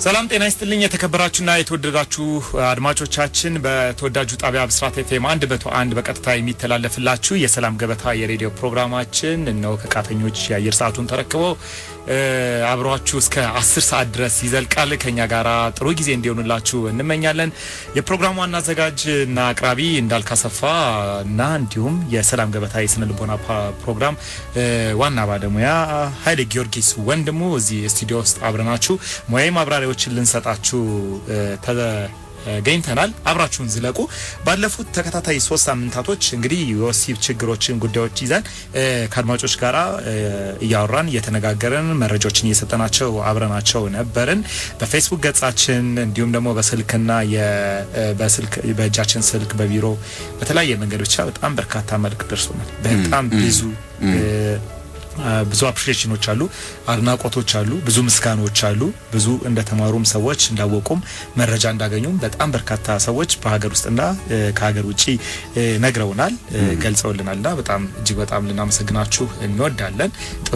ሰላም ጤና ይስጥልኝ። የተከበራችሁና የተወደዳችሁ አድማጮቻችን በተወዳጁ ጣቢያ ብስራት ኤፍኤም አንድ መቶ አንድ በቀጥታ የሚተላለፍላችሁ የሰላም ገበታ የሬዲዮ ፕሮግራማችን እነሆ ከቃተኞች የአየር ሰዓቱን ተረክበው አብሯችሁ እስከ አስር ሰዓት ድረስ ይዘልቃል። ከኛ ጋራ ጥሩ ጊዜ እንዲሆንላችሁ እንመኛለን። የፕሮግራሙ ዋና አዘጋጅ እና አቅራቢ እንዳልካሰፋ እና እንዲሁም የሰላም ገበታ የስነ ልቦና ፕሮግራም ዋና ባለሙያ ኃይሌ ጊዮርጊስ ወንድሙ እዚህ ስቱዲዮ ውስጥ አብረናችሁ ሙያዊ ማብራሪያዎችን ልንሰጣችሁ ገኝተናል። አብራችሁን ዝለቁ። ባለፉት ተከታታይ ሶስት ሳምንታቶች እንግዲህ የወሲብ ችግሮችን ጉዳዮች ይዘን ከአድማጮች ጋር እያወራን እየተነጋገርን መረጃዎችን እየሰጠናቸው አብረናቸው ነበርን። በፌስቡክ ገጻችን እንዲሁም ደግሞ በስልክና በስልክ በእጃችን ስልክ በቢሮ በተለያየ መንገድ ብቻ በጣም በርካታ መልክ ደርሶናል። በጣም ብዙ ብዙ አፕሪሺዬሽኖች አሉ፣ አድናቆቶች አሉ፣ ብዙ ምስጋኖች አሉ። ብዙ እንደተማሩም ሰዎች እንዳወቁም መረጃ እንዳገኙም በጣም በርካታ ሰዎች በሀገር ውስጥና ከሀገር ውጭ ነግረውናል፣ ገልጸውልናል እና በጣም እጅግ በጣም ልናመሰግናችሁ እንወዳለን። ጥሩ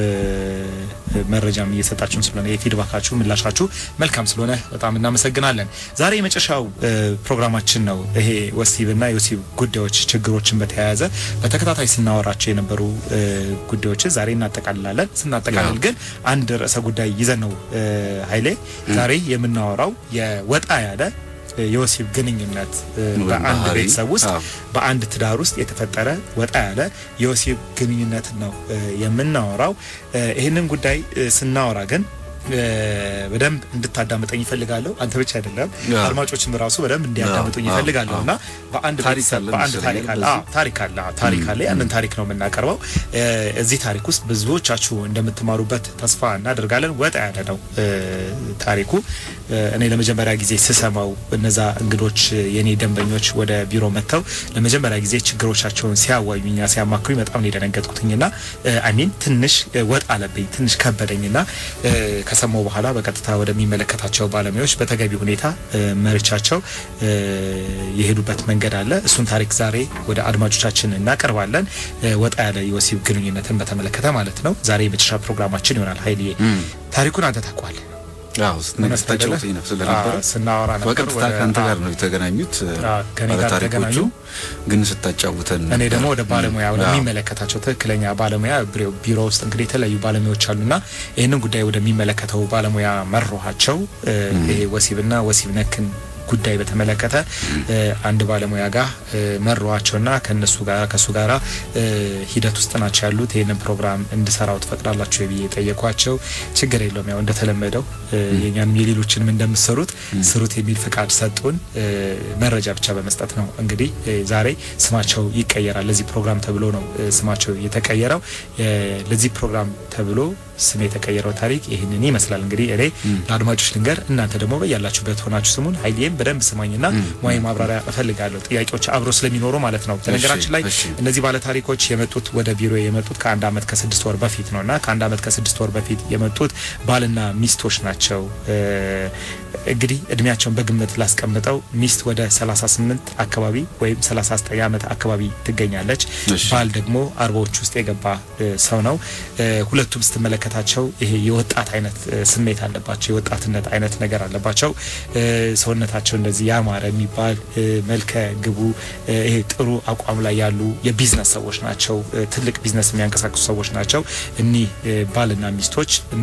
መረጃም እየሰጣችሁን ስለሆነ የፊድባካችሁ ምላሻችሁ መልካም ስለሆነ በጣም እናመሰግናለን። ዛሬ የመጨረሻው ፕሮግራማችን ነው። ይሄ ወሲብና የወሲብ ጉዳዮች ችግሮችን በተያያዘ በተከታታይ ስናወራቸው የነበሩ ጉዳዮች ዛሬ እናጠቃልላለን። ስናጠቃልል ግን አንድ ርዕሰ ጉዳይ ይዘን ነው ኃይሌ ዛሬ የምናወራው የወጣ ያለ የወሲብ ግንኙነት በአንድ ቤተሰብ ውስጥ በአንድ ትዳር ውስጥ የተፈጠረ ወጣ ያለ የወሲብ ግንኙነት ነው የምናወራው። ይህንን ጉዳይ ስናወራ ግን በደንብ እንድታዳምጠኝ ይፈልጋለሁ። አንተ ብቻ አይደለም አድማጮችም ራሱ በደንብ እንዲያዳምጡኝ ይፈልጋለሁ እና በአንድ በአንድ ታሪክ አለ ታሪክ አለ ታሪክ አለ። ያንን ታሪክ ነው የምናቀርበው። እዚህ ታሪክ ውስጥ ብዙዎቻችሁ እንደምትማሩበት ተስፋ እናደርጋለን። ወጣ ያለ ነው ታሪኩ። እኔ ለመጀመሪያ ጊዜ ስሰማው እነዛ እንግዶች የኔ ደንበኞች ወደ ቢሮ መጥተው ለመጀመሪያ ጊዜ ችግሮቻቸውን ሲያዋዩኛ ሲያማክሩኝ በጣም ነው የደነገጥኩትኝና አሚን ትንሽ ወጥ አለብኝ ትንሽ ከበደኝና ከሰማው በኋላ በቀጥታ ወደሚመለከታቸው ባለሙያዎች በተገቢ ሁኔታ መርቻቸው የሄዱበት መንገድ አለ። እሱን ታሪክ ዛሬ ወደ አድማጮቻችን እናቀርባለን። ወጣ ያለ የወሲብ ግንኙነትን በተመለከተ ማለት ነው። ዛሬ የመጨረሻ ፕሮግራማችን ይሆናል። ኃይልዬ ታሪኩን አንተ ታውቀዋለህ? ስታጫውተኝ ነው ስለነበረ ስናወራ ነበር። በቀጥታ ከአንተ ጋር ነው የተገናኙት ባለታሪኮቹ። ግን ስታጫውተን እኔ ደግሞ ወደ ባለሙያ ወደሚመለከታቸው ትክክለኛ ባለሙያ ቢሮ ውስጥ እንግዲህ የተለያዩ ባለሙያዎች አሉና ይህንን ጉዳይ ወደሚመለከተው ባለሙያ መሮኋቸው ይሄ ወሲብና ወሲብ ነክን ጉዳይ በተመለከተ አንድ ባለሙያ ጋር መሯቸውና ከነሱ ጋር ከሱ ጋራ ሂደት ውስጥ ናቸው ያሉት። ይህንን ፕሮግራም እንድሰራው ትፈቅዳላችሁ ብዬ የጠየኳቸው ችግር የለውም ያው እንደተለመደው የኛንም የሌሎችንም እንደምሰሩት ስሩት የሚል ፍቃድ ሰጡን። መረጃ ብቻ በመስጠት ነው እንግዲህ ዛሬ ስማቸው ይቀየራል። ለዚህ ፕሮግራም ተብሎ ነው ስማቸው የተቀየረው። ለዚህ ፕሮግራም ተብሎ ስም የተቀየረው ታሪክ ይህንን ይመስላል። እንግዲህ እኔ ለአድማጮች ልንገር፣ እናንተ ደግሞ በያላችሁበት ሆናችሁ ስሙን። ኃይሌም በደንብ ስማኝና ሙያዊ ማብራሪያ እፈልጋለሁ። ጥያቄዎች አብሮ ስለሚኖሩ ማለት ነው። በነገራችን ላይ እነዚህ ባለ ታሪኮች የመጡት ወደ ቢሮ የመጡት ከአንድ ዓመት ከስድስት ወር በፊት ነው እና ከአንድ ዓመት ከስድስት ወር በፊት የመጡት ባልና ሚስቶች ናቸው። እንግዲህ እድሜያቸውን በግምት ላስቀምጠው ሚስት ወደ 38 አካባቢ ወይም 39 ዓመት አካባቢ ትገኛለች። ባል ደግሞ አርባዎች ውስጥ የገባ ሰው ነው። ሁለቱም ስትመለከታቸው ይሄ የወጣት አይነት ስሜት አለባቸው። የወጣትነት አይነት ነገር አለባቸው። ሰውነታቸው እንደዚህ ያማረ የሚባል መልከ ግቡ ይሄ ጥሩ አቋም ላይ ያሉ የቢዝነስ ሰዎች ናቸው። ትልቅ ቢዝነስ የሚያንቀሳቅሱ ሰዎች ናቸው እኒህ ባልና ሚስቶች እና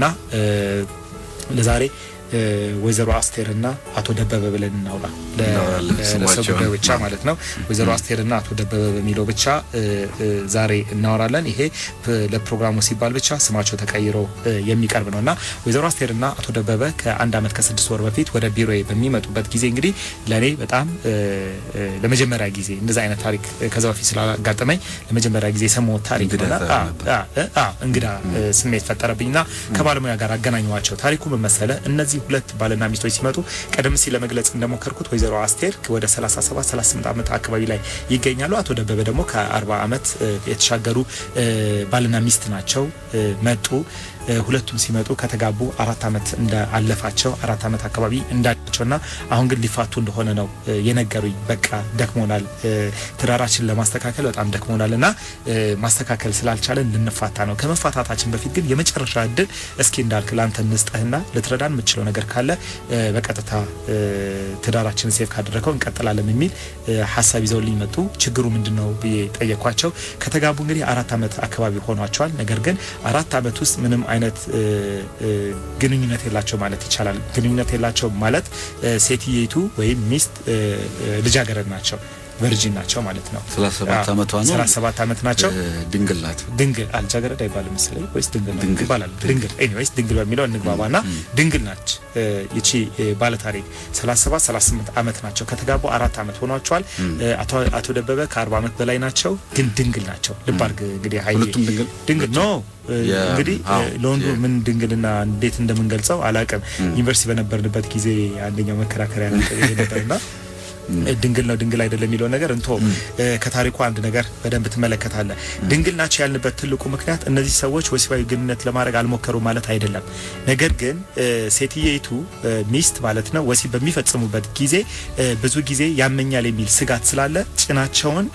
ለዛሬ ወይዘሮ አስቴርና አቶ ደበበ ብለን እናውራ ለሰው ጉዳዩ ብቻ ማለት ነው። ወይዘሮ አስቴርና አቶ ደበበ በሚለው ብቻ ዛሬ እናወራለን። ይሄ ለፕሮግራሙ ሲባል ብቻ ስማቸው ተቀይሮ የሚቀርብ ነው እና ወይዘሮ አስቴርና አቶ ደበበ ከአንድ ዓመት ከስድስት ወር በፊት ወደ ቢሮ በሚመጡበት ጊዜ እንግዲህ ለእኔ በጣም ለመጀመሪያ ጊዜ እንደዚ አይነት ታሪክ ከዛ በፊት ስላጋጠመኝ ለመጀመሪያ ጊዜ የሰማሁት ታሪክ እንግዳ ስሜት ፈጠረብኝና ከባለሙያ ጋር አገናኘኋቸው። ታሪኩ ምን መሰለ እነዚህ ሁለት ባልና ሚስቶች ሲመጡ ቀደም ሲል ለመግለጽ እንደሞከርኩት ወይዘሮ አስቴር ወደ 37 38 ዓመት አካባቢ ላይ ይገኛሉ። አቶ ደበበ ደግሞ ከ40 ዓመት የተሻገሩ ባልና ሚስት ናቸው። መጡ ሁለቱም ሲመጡ ከተጋቡ አራት ዓመት እንዳለፋቸው አራት ዓመት አካባቢ እንዳቸውና አሁን ግን ሊፋቱ እንደሆነ ነው የነገሩኝ። በቃ ደክሞናል፣ ትዳራችን ለማስተካከል በጣም ደክሞናል እና ማስተካከል ስላልቻለን ልንፋታ ነው። ከመፋታታችን በፊት ግን የመጨረሻ እድል እስኪ እንዳልክ ለአንተ እንስጠህና ልትረዳን የምችለው ነገር ካለ በቀጥታ ትዳራችን ሴፍ ካደረገው እንቀጥላለን የሚል ሀሳብ ይዘውልኝ መጡ። ችግሩ ምንድን ነው ብዬ ጠየኳቸው። ከተጋቡ እንግዲህ አራት ዓመት አካባቢ ሆኗቸዋል። ነገር ግን አራት ዓመት ውስጥ ምንም አይነት ግንኙነት የላቸው ማለት ይቻላል። ግንኙነት የላቸው ማለት ሴትየቱ ወይም ሚስት ልጃገረድ ናቸው ቨርጂን ናቸው ማለት ነው። 37 ዓመቷ ነው። 37 ዓመት ናቸው። ድንግል ናት። ድንግል አልጃገረድ አይባልም መሰለኝ ወይስ ድንግል ነው ይባላል? ድንግል ኤኒዌይስ ድንግል በሚለው እንግባባና ድንግል ናች ይቺ ባለታሪክ 37 38 ዓመት ናቸው። ከተጋቡ አራት ዓመት ሆኗቸዋል። አቶ ደበበ ከ40 ዓመት በላይ ናቸው፣ ግን ድንግል ናቸው። ልብ አድርግ እንግዲህ ሀይ ሁለቱም ድንግል ድንግል ኖ እንግዲህ ለወንዱ ምን ድንግልና እንዴት እንደምንገልጸው አላውቅም። ዩኒቨርሲቲ በነበርንበት ጊዜ አንደኛው መከራከሪያ ነበርና ድንግል ነው ድንግል አይደለም የሚለው ነገር እንቶ ከታሪኩ አንድ ነገር በደንብ ትመለከታለህ። ድንግል ናቸው ያልንበት ትልቁ ምክንያት እነዚህ ሰዎች ወሲባዊ ግንኙነት ለማድረግ አልሞከሩ ማለት አይደለም። ነገር ግን ሴትየይቱ ሚስት ማለት ነው ወሲብ በሚፈጽሙበት ጊዜ ብዙ ጊዜ ያመኛል የሚል ስጋት ስላለ ጭናቸውን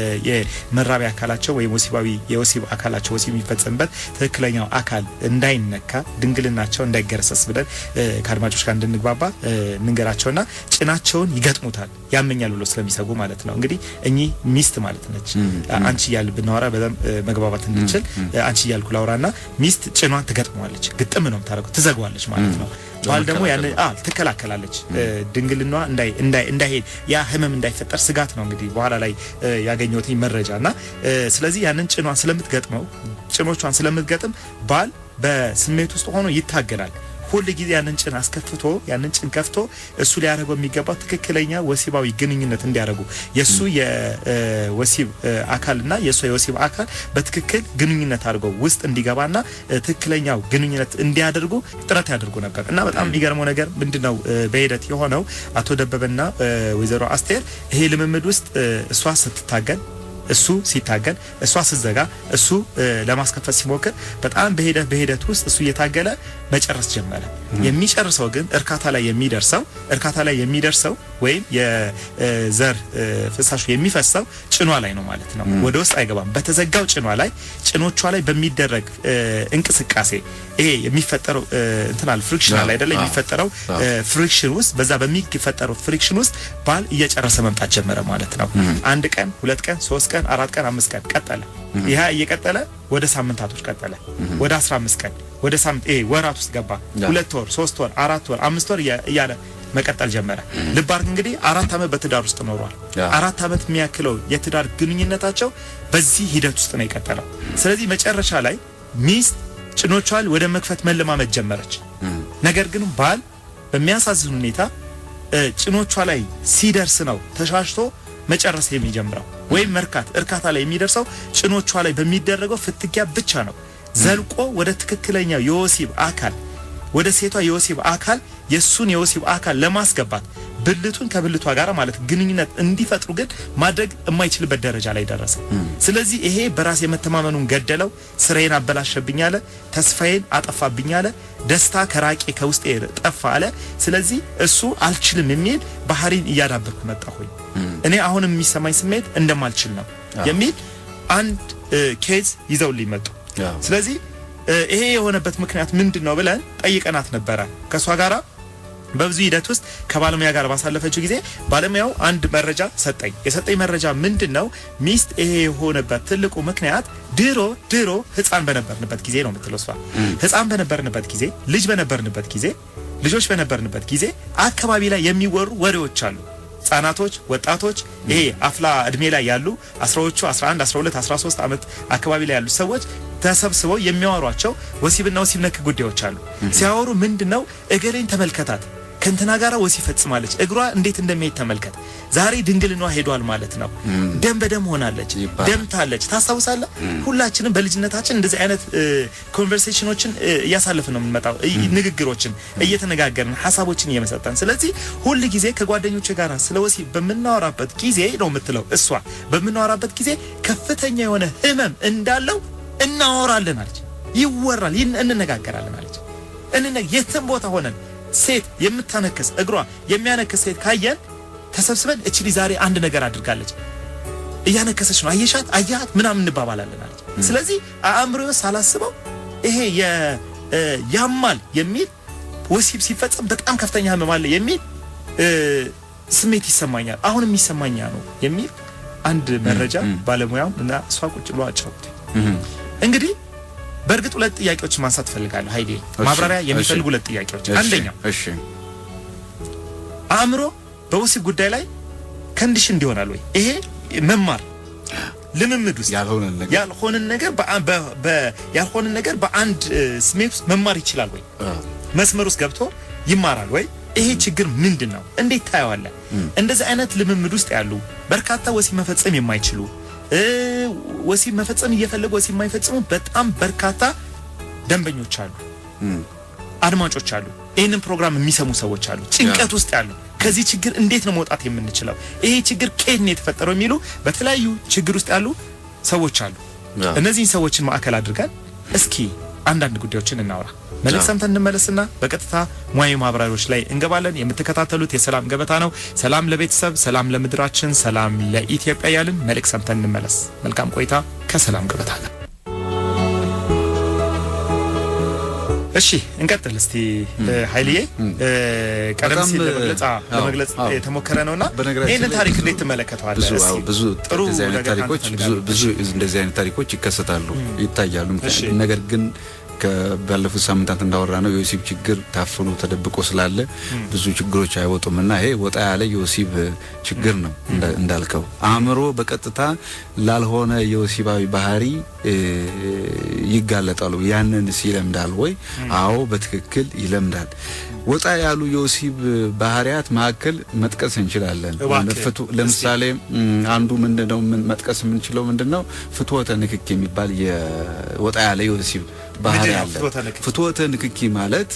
የመራቢያ አካላቸው ወይም ወሲባዊ የወሲብ አካላቸው ወሲብ የሚፈጸምበት ትክክለኛው አካል እንዳይነካ ድንግልናቸው እንዳይገረሰስ ብለን ከአድማጮች ጋር እንድንግባባ እንንገራቸውና ጭናቸውን ይገጥሙታል ያመኛል ብሎ ስለሚሰጉ ማለት ነው። እንግዲህ እኚህ ሚስት ማለት ነች። አንቺ እያል ብናወራ በጣም መግባባት እንድንችል አንቺ እያልኩ ላውራና ሚስት ጭኗን ትገጥመዋለች፣ ግጥም ነው የምታደርገው፣ ትዘጓዋለች ማለት ነው። ባል ደግሞ ያን ትከላከላለች፣ ድንግልና እንዳይሄድ ያ ህመም እንዳይፈጠር ስጋት ነው እንግዲህ በኋላ ላይ ያገኘሁት መረጃ እና ስለዚህ ያንን ጭኗን ስለምትገጥመው ጭኖቿን ስለምትገጥም ባል በስሜት ውስጥ ሆኖ ይታገላል። ሁል ጊዜ ያንን ጭን አስከፍቶ ያንን ጭን ከፍቶ እሱ ሊያደርገው የሚገባው ትክክለኛ ወሲባዊ ግንኙነት እንዲያደርጉ የእሱ የወሲብ አካልና የእሷ የወሲብ አካል በትክክል ግንኙነት አድርገው ውስጥ እንዲገባና ትክክለኛው ግንኙነት እንዲያደርጉ ጥረት ያደርጉ ነበር እና በጣም የሚገርመው ነገር ምንድን ነው በሂደት የሆነው አቶ ደበበና ወይዘሮ አስቴር ይሄ ልምምድ ውስጥ እሷ ስትታገል እሱ ሲታገል እሷ ስትዘጋ እሱ ለማስከፈት ሲሞክር በጣም በሂደት በሂደት ውስጥ እሱ እየታገለ መጨረስ ጀመረ። የሚጨርሰው ግን እርካታ ላይ የሚደርሰው እርካታ ላይ የሚደርሰው ወይም የዘር ፍሳሹ የሚፈሰው ጭኗ ላይ ነው ማለት ነው። ወደ ውስጥ አይገባም። በተዘጋው ጭኗ ላይ ጭኖቿ ላይ በሚደረግ እንቅስቃሴ ይሄ የሚፈጠረው እንትናል ፍሪክሽን አለ አይደለ? የሚፈጠረው ፍሪክሽን ውስጥ በዛ በሚፈጠረው ፍሪክሽን ውስጥ ባል እየጨረሰ መምጣት ጀመረ ማለት ነው። አንድ ቀን፣ ሁለት ቀን፣ ሶስት ቀን፣ አራት ቀን፣ አምስት ቀን ቀጠለ። ይህ እየቀጠለ ወደ ሳምንታቶች ቀጠለ። ወደ 15 ቀን ወደ ሳምንት ይሄ ወራት ውስጥ ገባ። ሁለት ወር፣ ሶስት ወር፣ አራት ወር፣ አምስት ወር እያለ መቀጠል ጀመረ። ልብ አድርግ እንግዲህ አራት ዓመት በትዳር ውስጥ ኖሯል። አራት ዓመት የሚያክለው የትዳር ግንኙነታቸው በዚህ ሂደት ውስጥ ነው የቀጠለው። ስለዚህ መጨረሻ ላይ ሚስት ጭኖቿን ወደ መክፈት መለማመድ ጀመረች። ነገር ግን ባል በሚያሳዝን ሁኔታ ጭኖቿ ላይ ሲደርስ ነው ተሻሽቶ መጨረስ የሚጀምረው ወይም መርካት እርካታ ላይ የሚደርሰው ጭኖቿ ላይ በሚደረገው ፍትጊያ ብቻ ነው። ዘልቆ ወደ ትክክለኛው የወሲብ አካል ወደ ሴቷ የወሲብ አካል የሱን የወሲብ አካል ለማስገባት ብልቱን ከብልቷ ጋር ማለት ግንኙነት እንዲፈጥሩ ግን ማድረግ የማይችልበት ደረጃ ላይ ደረሰ። ስለዚህ ይሄ በራስ የመተማመኑን ገደለው፣ ስራዬን አበላሸብኝ አለ፣ ተስፋዬን አጠፋብኝ አለ፣ ደስታ ከራቄ ከውስጤ ጠፋ አለ። ስለዚህ እሱ አልችልም የሚል ባህሪን እያዳበርኩ መጣሁኝ። እኔ አሁንም የሚሰማኝ ስሜት እንደማልችል ነው የሚል አንድ ኬዝ ይዘውልኝ መጡ። ስለዚህ ይሄ የሆነበት ምክንያት ምንድን ነው ብለን ጠይቀናት ነበረ ከእሷ ጋራ በብዙ ሂደት ውስጥ ከባለሙያ ጋር ባሳለፈችው ጊዜ ባለሙያው አንድ መረጃ ሰጠኝ። የሰጠኝ መረጃ ምንድን ነው? ሚስት ይሄ የሆነበት ትልቁ ምክንያት ድሮ ድሮ ሕፃን በነበርንበት ጊዜ ነው የምትለው እሷ። ሕፃን በነበርንበት ጊዜ፣ ልጅ በነበርንበት ጊዜ፣ ልጆች በነበርንበት ጊዜ አካባቢ ላይ የሚወሩ ወሬዎች አሉ። ህጻናቶች፣ ወጣቶች ይሄ አፍላ እድሜ ላይ ያሉ አስራዎቹ 11፣ 12፣ 13 ዓመት አካባቢ ላይ ያሉ ሰዎች ተሰብስበው የሚያወሯቸው ወሲብና ወሲብ ነክ ጉዳዮች አሉ። ሲያወሩ ምንድነው እገሌን ተመልከታት ከእንትና ጋር ወሲብ ፈጽማለች፣ እግሯ እንዴት እንደሚሄድ ተመልከት፣ ዛሬ ድንግልኗ ሄዷል ማለት ነው፣ ደም በደም ሆናለች፣ ደምታለች። ታስታውሳለህ? ሁላችንም በልጅነታችን እንደዚህ አይነት ኮንቨርሴሽኖችን እያሳለፍን ነው የምንመጣው፣ ንግግሮችን እየተነጋገርን ሀሳቦችን እየመሰጠን። ስለዚህ ሁል ጊዜ ከጓደኞች ጋር ስለ ወሲብ በምናወራበት ጊዜ ነው የምትለው እሷ፣ በምናወራበት ጊዜ ከፍተኛ የሆነ ህመም እንዳለው እናወራለን አለች። ይወራል፣ እንነጋገራለን አለች። እንነ የትም ቦታ ሆነን ሴት የምታነክስ እግሯ የሚያነክስ ሴት ካየን ተሰብስበን እቺ ዛሬ አንድ ነገር አድርጋለች እያነከሰች ነው አየሻት አያት ምናምን እንባባላለን አለች። ስለዚህ አእምሮ ሳላስበው ይሄ ያማል የሚል ወሲብ ሲፈጸም በጣም ከፍተኛ ህመም አለ የሚል ስሜት ይሰማኛል። አሁን የሚሰማኛ ነው የሚል አንድ መረጃ ባለሙያም እና እሷ ቁጭ ብሎ አጫውት። እንግዲህ በእርግጥ ሁለት ጥያቄዎች ማንሳት እፈልጋለሁ ኃይሌ፣ ማብራሪያ የሚፈልጉ ሁለት ጥያቄዎች። አንደኛው እሺ አእምሮ በወሲብ ጉዳይ ላይ ከንዲሽን እንዲሆናል ወይ? ይሄ መማር ልምምድ ውስጥ ያልሆነን ነገር ያልሆነን ነገር ያልሆነን ነገር በአንድ ስሜት ውስጥ መማር ይችላል ወይ? መስመር ውስጥ ገብቶ ይማራል ወይ? ይሄ ችግር ምንድን ነው? እንዴት ታየዋለህ? እንደዚህ አይነት ልምምድ ውስጥ ያሉ በርካታ ወሲብ መፈጸም የማይችሉ ወሲብ መፈጸም እየፈለጉ ወሲብ የማይፈጽሙ በጣም በርካታ ደንበኞች አሉ፣ አድማጮች አሉ፣ ይህንን ፕሮግራም የሚሰሙ ሰዎች አሉ፣ ጭንቀት ውስጥ ያሉ ከዚህ ችግር እንዴት ነው መውጣት የምንችለው? ይሄ ችግር ከየት ነው የተፈጠረው? የሚሉ በተለያዩ ችግር ውስጥ ያሉ ሰዎች አሉ። እነዚህን ሰዎችን ማዕከል አድርገን እስኪ አንዳንድ ጉዳዮችን እናውራ። መልእክት ሰምተን እንመለስና በቀጥታ ሙያዊ ማብራሪያዎች ላይ እንገባለን። የምትከታተሉት የሰላም ገበታ ነው። ሰላም ለቤተሰብ፣ ሰላም ለምድራችን፣ ሰላም ለኢትዮጵያ ያልን መልእክት ሰምተን እንመለስ። መልካም ቆይታ ከሰላም ገበታ ጋር። እሺ እንቀጥል እስቲ ኃይልዬ። ቀደም ሲል ለመግለጽ ለመግለጽ የተሞከረ ነውና ይህንን ታሪክ እንዴት ትመለከተዋለህ? ብዙ ጥሩ ታሪኮች ብዙ እንደዚህ አይነት ታሪኮች ይከሰታሉ፣ ይታያሉ። ነገር ግን ባለፉት ሳምንታት እንዳወራ ነው የወሲብ ችግር ታፍኖ ተደብቆ ስላለ ብዙ ችግሮች አይወጡም እና ይሄ ወጣ ያለ የወሲብ ችግር ነው እንዳልከው። አእምሮ በቀጥታ ላልሆነ የወሲባዊ ባህሪ ይጋለጣሉ። ያንንስ ይለምዳል ወይ? አዎ በትክክል ይለምዳል። ወጣ ያሉ የወሲብ ባህሪያት መካከል መጥቀስ እንችላለን። ለምሳሌ አንዱ ምንድነው መጥቀስ የምንችለው ምንድነው ፍትወተ ንክክ የሚባል ወጣ ያለ የወሲብ ባህሪ አለ። ፍትወተ ንክኪ ማለት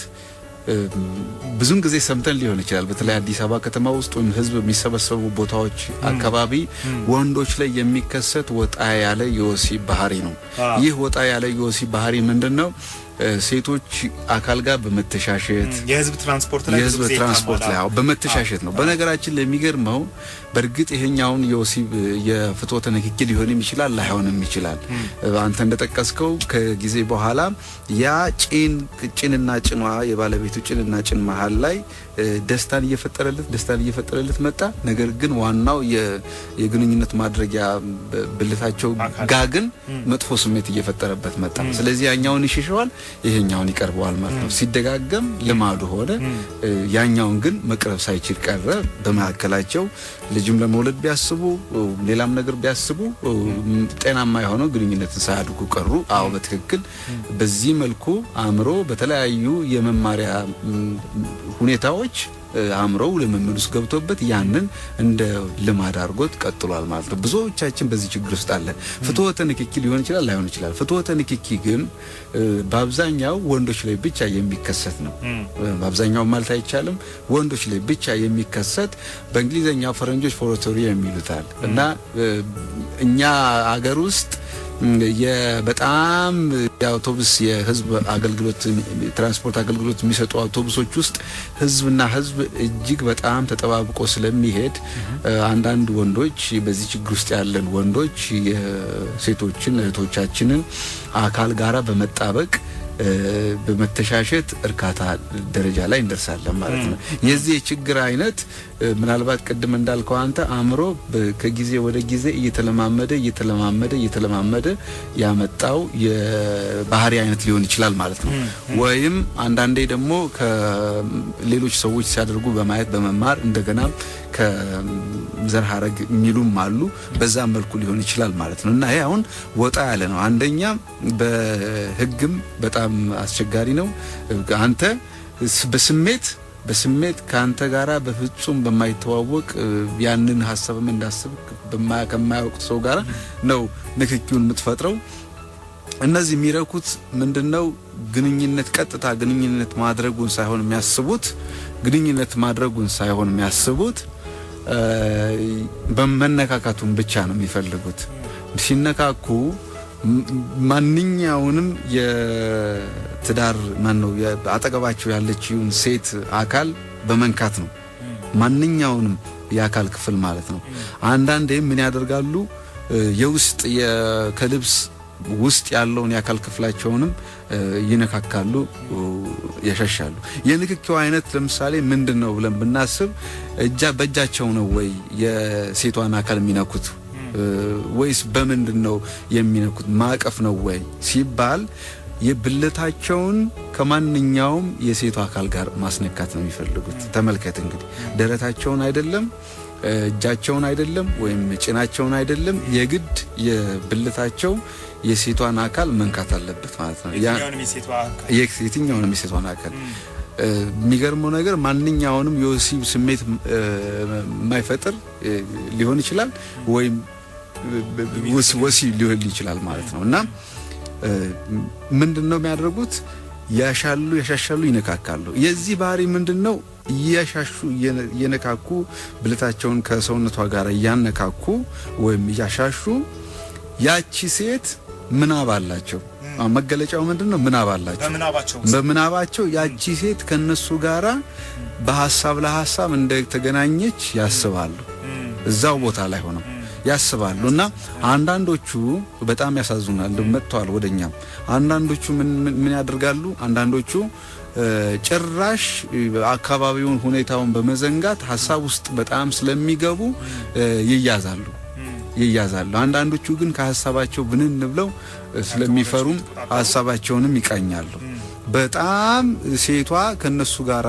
ብዙን ጊዜ ሰምተን ሊሆን ይችላል። በተለይ አዲስ አበባ ከተማ ውስጥ ወይም ሕዝብ የሚሰበሰቡ ቦታዎች አካባቢ ወንዶች ላይ የሚከሰት ወጣ ያለ የወሲብ ባህሪ ነው። ይህ ወጣ ያለ የወሲብ ባህሪ ምንድን ነው? ሴቶች አካል ጋር በመተሻሸት የህዝብ ትራንስፖርት ላይ የህዝብ ትራንስፖርት ላይ በመተሻሸት ነው። በነገራችን ላይ የሚገርመው በእርግጥ ይሄኛውን የወሲብ የፍትወተ ንክኪ ሊሆንም ይችላል ላይሆንም ይችላል። አንተ እንደጠቀስከው ከጊዜ በኋላ ያ ጭን ጭንና ጭኗ የባለቤቱ ጭንና ጭን መሀል ላይ ደስታን እየፈጠረለት ደስታን እየፈጠረለት መጣ። ነገር ግን ዋናው የግንኙነት ማድረጊያ ብልታቸው ጋ ግን መጥፎ ስሜት እየፈጠረበት መጣ። ስለዚህ ያኛውን ይሸሸዋል፣ ይሄኛውን ይቀርበዋል ማለት ነው። ሲደጋገም ልማዱ ሆነ። ያኛውን ግን መቅረብ ሳይችል ቀረ። በመካከላቸው ልጅም ለመውለድ ቢያስቡ ሌላም ነገር ቢያስቡ ጤናማ የሆነው ግንኙነትን ሳያድጉ ቀሩ። አዎ በትክክል በዚህ መልኩ አእምሮ በተለያዩ የመማሪያ ሁኔታዎች አእምሮው ልምምድ ውስጥ ገብቶበት ያንን እንደ ልማድ አድርጎት ቀጥሏል ማለት ነው። ብዙዎቻችን በዚህ ችግር ውስጥ አለን። ፍትወተ ንክኪ ሊሆን ይችላል፣ ላይሆን ይችላል። ፍትወተ ንክኪ ግን በአብዛኛው ወንዶች ላይ ብቻ የሚከሰት ነው። በአብዛኛው ማለት አይቻልም፣ ወንዶች ላይ ብቻ የሚከሰት በእንግሊዝኛው ፈረንጆች ፎሮቶሪ የሚሉታል እና እኛ አገር ውስጥ በጣም የአውቶቡስ የህዝብ አገልግሎት ትራንስፖርት አገልግሎት የሚሰጡ አውቶቡሶች ውስጥ ህዝብና ህዝብ እጅግ በጣም ተጠባብቆ ስለሚሄድ አንዳንድ ወንዶች በዚህ ችግር ውስጥ ያለን ወንዶች የሴቶችን እህቶቻችንን አካል ጋራ በመጣበቅ በመተሻሸት እርካታ ደረጃ ላይ እንደርሳለን ማለት ነው። የዚህ የችግር አይነት ምናልባት ቅድም እንዳልከው አንተ አእምሮ ከጊዜ ወደ ጊዜ እየተለማመደ እየተለማመደ እየተለማመደ ያመጣው የባህሪ አይነት ሊሆን ይችላል ማለት ነው። ወይም አንዳንዴ ደግሞ ከሌሎች ሰዎች ሲያደርጉ በማየት በመማር እንደገና ከዘር ሀረግ የሚሉም አሉ። በዛ መልኩ ሊሆን ይችላል ማለት ነው እና ይሄ አሁን ወጣ ያለ ነው። አንደኛ በህግም በጣም አስቸጋሪ ነው። አንተ በስሜት በስሜት ከአንተ ጋራ በፍጹም በማይተዋወቅ ያንን ሀሳብም እንዳስብ ከማያውቅ ሰው ጋራ ነው ንክኪውን የምትፈጥረው። እነዚህ የሚረኩት ምንድነው? ግንኙነት ቀጥታ ግንኙነት ማድረጉን ሳይሆን የሚያስቡት ግንኙነት ማድረጉን ሳይሆን የሚያስቡት በመነካካቱን ብቻ ነው የሚፈልጉት። ሲነካኩ ማንኛውንም የትዳር ማን ነው አጠገባቸው ያለችውን ሴት አካል በመንካት ነው። ማንኛውንም የአካል ክፍል ማለት ነው። አንዳንዴ ምን ያደርጋሉ? የውስጥ ከልብስ ውስጥ ያለውን የአካል ክፍላቸውንም ይነካካሉ፣ ያሻሻሉ። የንክኪው አይነት ለምሳሌ ምንድን ነው ብለን ብናስብ እጃ በእጃቸው ነው ወይ የሴቷን አካል የሚነኩት ወይስ በምንድን ነው የሚነኩት? ማቀፍ ነው ወይ ሲባል የብልታቸውን ከማንኛውም የሴቷ አካል ጋር ማስነካት ነው የሚፈልጉት። ተመልከት እንግዲህ ደረታቸውን አይደለም እጃቸውን አይደለም ወይም ጭናቸውን አይደለም፣ የግድ የብልታቸው የሴቷን አካል መንካት አለበት ማለት ነው። የትኛውንም የሴቷን አካል የሚገርመው ነገር ማንኛውንም የወሲብ ስሜት የማይፈጥር ሊሆን ይችላል ወይም ወሲብ ሊሆን ይችላል ማለት ነው እና ምንድን ነው የሚያደርጉት? ያሻሉ፣ ያሻሻሉ፣ ይነካካሉ። የዚህ ባህሪ ምንድን ነው? እያሻሹ እየነካኩ ብልታቸውን ከሰውነቷ ጋር እያነካኩ ወይም እያሻሹ ያቺ ሴት ምናብ አላቸው። መገለጫው ምንድን ነው? ምናብ አላቸው። በምናባቸው ያቺ ሴት ከነሱ ጋራ በሀሳብ ለሀሳብ እንደተገናኘች ያስባሉ። እዛው ቦታ ላይ ሆነው ያስባሉ እና አንዳንዶቹ በጣም ያሳዝናል። መጥተዋል ወደኛም። አንዳንዶቹ ምን ያደርጋሉ? አንዳንዶቹ ጭራሽ አካባቢውን ሁኔታውን በመዘንጋት ሀሳብ ውስጥ በጣም ስለሚገቡ ይያዛሉ ይያዛሉ። አንዳንዶቹ ግን ከሀሳባቸው ብንን ብለው ስለሚፈሩም ሀሳባቸውንም ይቃኛሉ። በጣም ሴቷ ከነሱ ጋራ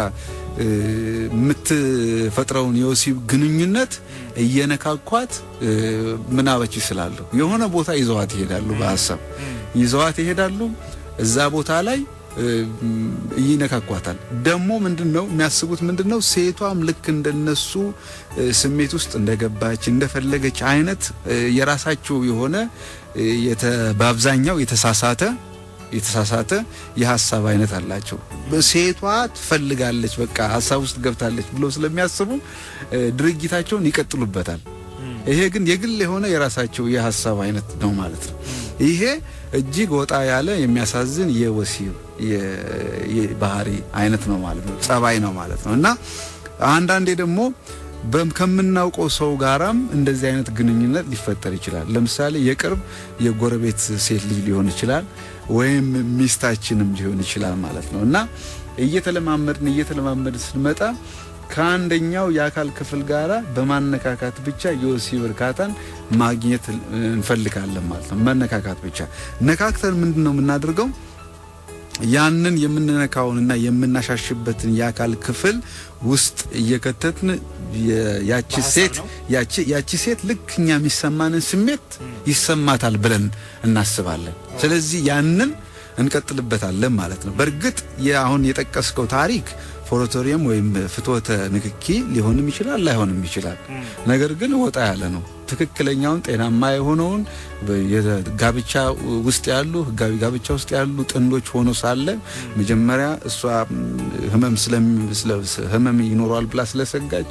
የምትፈጥረውን የወሲብ ግንኙነት እየነካኳት ምናበች ይስላሉ። የሆነ ቦታ ይዘዋት ይሄዳሉ። በሀሳብ ይዘዋት ይሄዳሉ። እዛ ቦታ ላይ ይነካኳታል። ደግሞ ምንድን ነው የሚያስቡት? ምንድን ነው ሴቷም ልክ እንደነሱ ስሜት ውስጥ እንደገባች እንደፈለገች አይነት የራሳቸው የሆነ በአብዛኛው የተሳሳተ የተሳሳተ የሀሳብ አይነት አላቸው። ሴቷ ትፈልጋለች፣ በቃ ሀሳብ ውስጥ ገብታለች ብሎ ስለሚያስቡ ድርጊታቸውን ይቀጥሉበታል። ይሄ ግን የግል የሆነ የራሳቸው የሀሳብ አይነት ነው ማለት ነው። ይሄ እጅግ ወጣ ያለ የሚያሳዝን የወሲብ ባህሪ አይነት ነው ማለት ነው፣ ጸባይ ነው ማለት ነው እና አንዳንዴ ደግሞ ከምናውቀው ሰው ጋራም እንደዚህ አይነት ግንኙነት ሊፈጠር ይችላል። ለምሳሌ የቅርብ የጎረቤት ሴት ልጅ ሊሆን ይችላል ወይም ሚስታችንም ሊሆን ይችላል ማለት ነው እና እየተለማመድን እየተለማመድን ስንመጣ ከአንደኛው የአካል ክፍል ጋራ በማነካካት ብቻ የወሲብ እርካታን ማግኘት እንፈልጋለን ማለት ነው። መነካካት ብቻ ነካክተን ምንድን ነው የምናደርገው? ያንን የምንነካውንና የምናሻሽበትን የአካል ክፍል ውስጥ እየከተትን ያቺ ሴት ያቺ ሴት ልክ እኛ የሚሰማንን ስሜት ይሰማታል ብለን እናስባለን። ስለዚህ ያንን እንቀጥልበታለን ማለት ነው። በእርግጥ አሁን የጠቀስከው ታሪክ ፎሮቶሪየም ወይም ፍትወተ ንክኪ ሊሆንም ይችላል ላይሆንም ይችላል። ነገር ግን ወጣ ያለ ነው። ትክክለኛውን ጤናማ የሆነውን ጋብቻ ውስጥ ያሉ ህጋዊ ጋብቻ ውስጥ ያሉ ጥንዶች ሆኖ ሳለ መጀመሪያ እሷ ህመም ህመም ይኖረዋል ብላ ስለሰጋች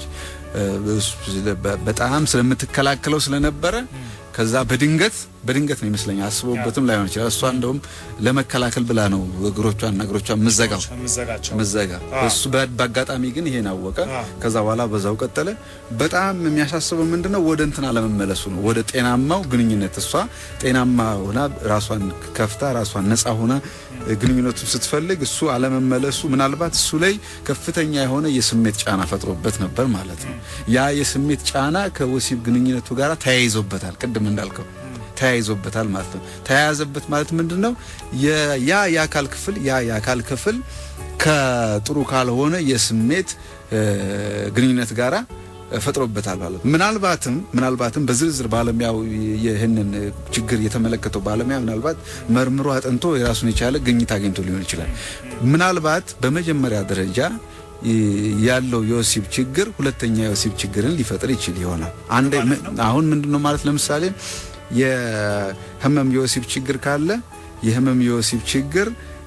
በጣም ስለምትከላከለው ስለነበረ ከዛ በድንገት በድንገት ነው ይመስለኛል አስቦበትም ላይሆን ይችላል። እሷ እንደውም ለመከላከል ብላ ነው እግሮቿን እግሮቿን ምዘጋው ምዘጋ እሱ በአጋጣሚ ግን ይሄን አወቀ። ከዛ በኋላ በዛው ቀጠለ። በጣም የሚያሳስበው ምንድነው ወደ እንትን አለመመለሱ ነው፣ ወደ ጤናማው ግንኙነት። እሷ ጤናማ ሆና ራሷን ከፍታ ራሷን ነፃ ሆና ግንኙነቱን ስትፈልግ እሱ አለመመለሱ ምናልባት እሱ ላይ ከፍተኛ የሆነ የስሜት ጫና ፈጥሮበት ነበር ማለት ነው። ያ የስሜት ጫና ከወሲብ ግንኙነቱ ጋር ተያይዞበታል። ቅድም እንዳልከው ተያይዞበታል ማለት ነው። ተያያዘበት ማለት ምንድን ነው? ያ የአካል ክፍል ያ የአካል ክፍል ከጥሩ ካልሆነ የስሜት ግንኙነት ጋራ ፈጥሮበታል ማለት ነው። ምናልባትም ምናልባትም በዝርዝር ባለሙያው ይህንን ችግር የተመለከተው ባለሙያ ምናልባት መርምሮ አጥንቶ የራሱን የቻለ ግኝት አግኝቶ ሊሆን ይችላል። ምናልባት በመጀመሪያ ደረጃ ያለው የወሲብ ችግር ሁለተኛ የወሲብ ችግርን ሊፈጥር ይችል ይሆናል። አንድ አሁን ምንድነው ማለት ለምሳሌ የህመም የወሲብ ችግር ካለ የህመም የወሲብ ችግር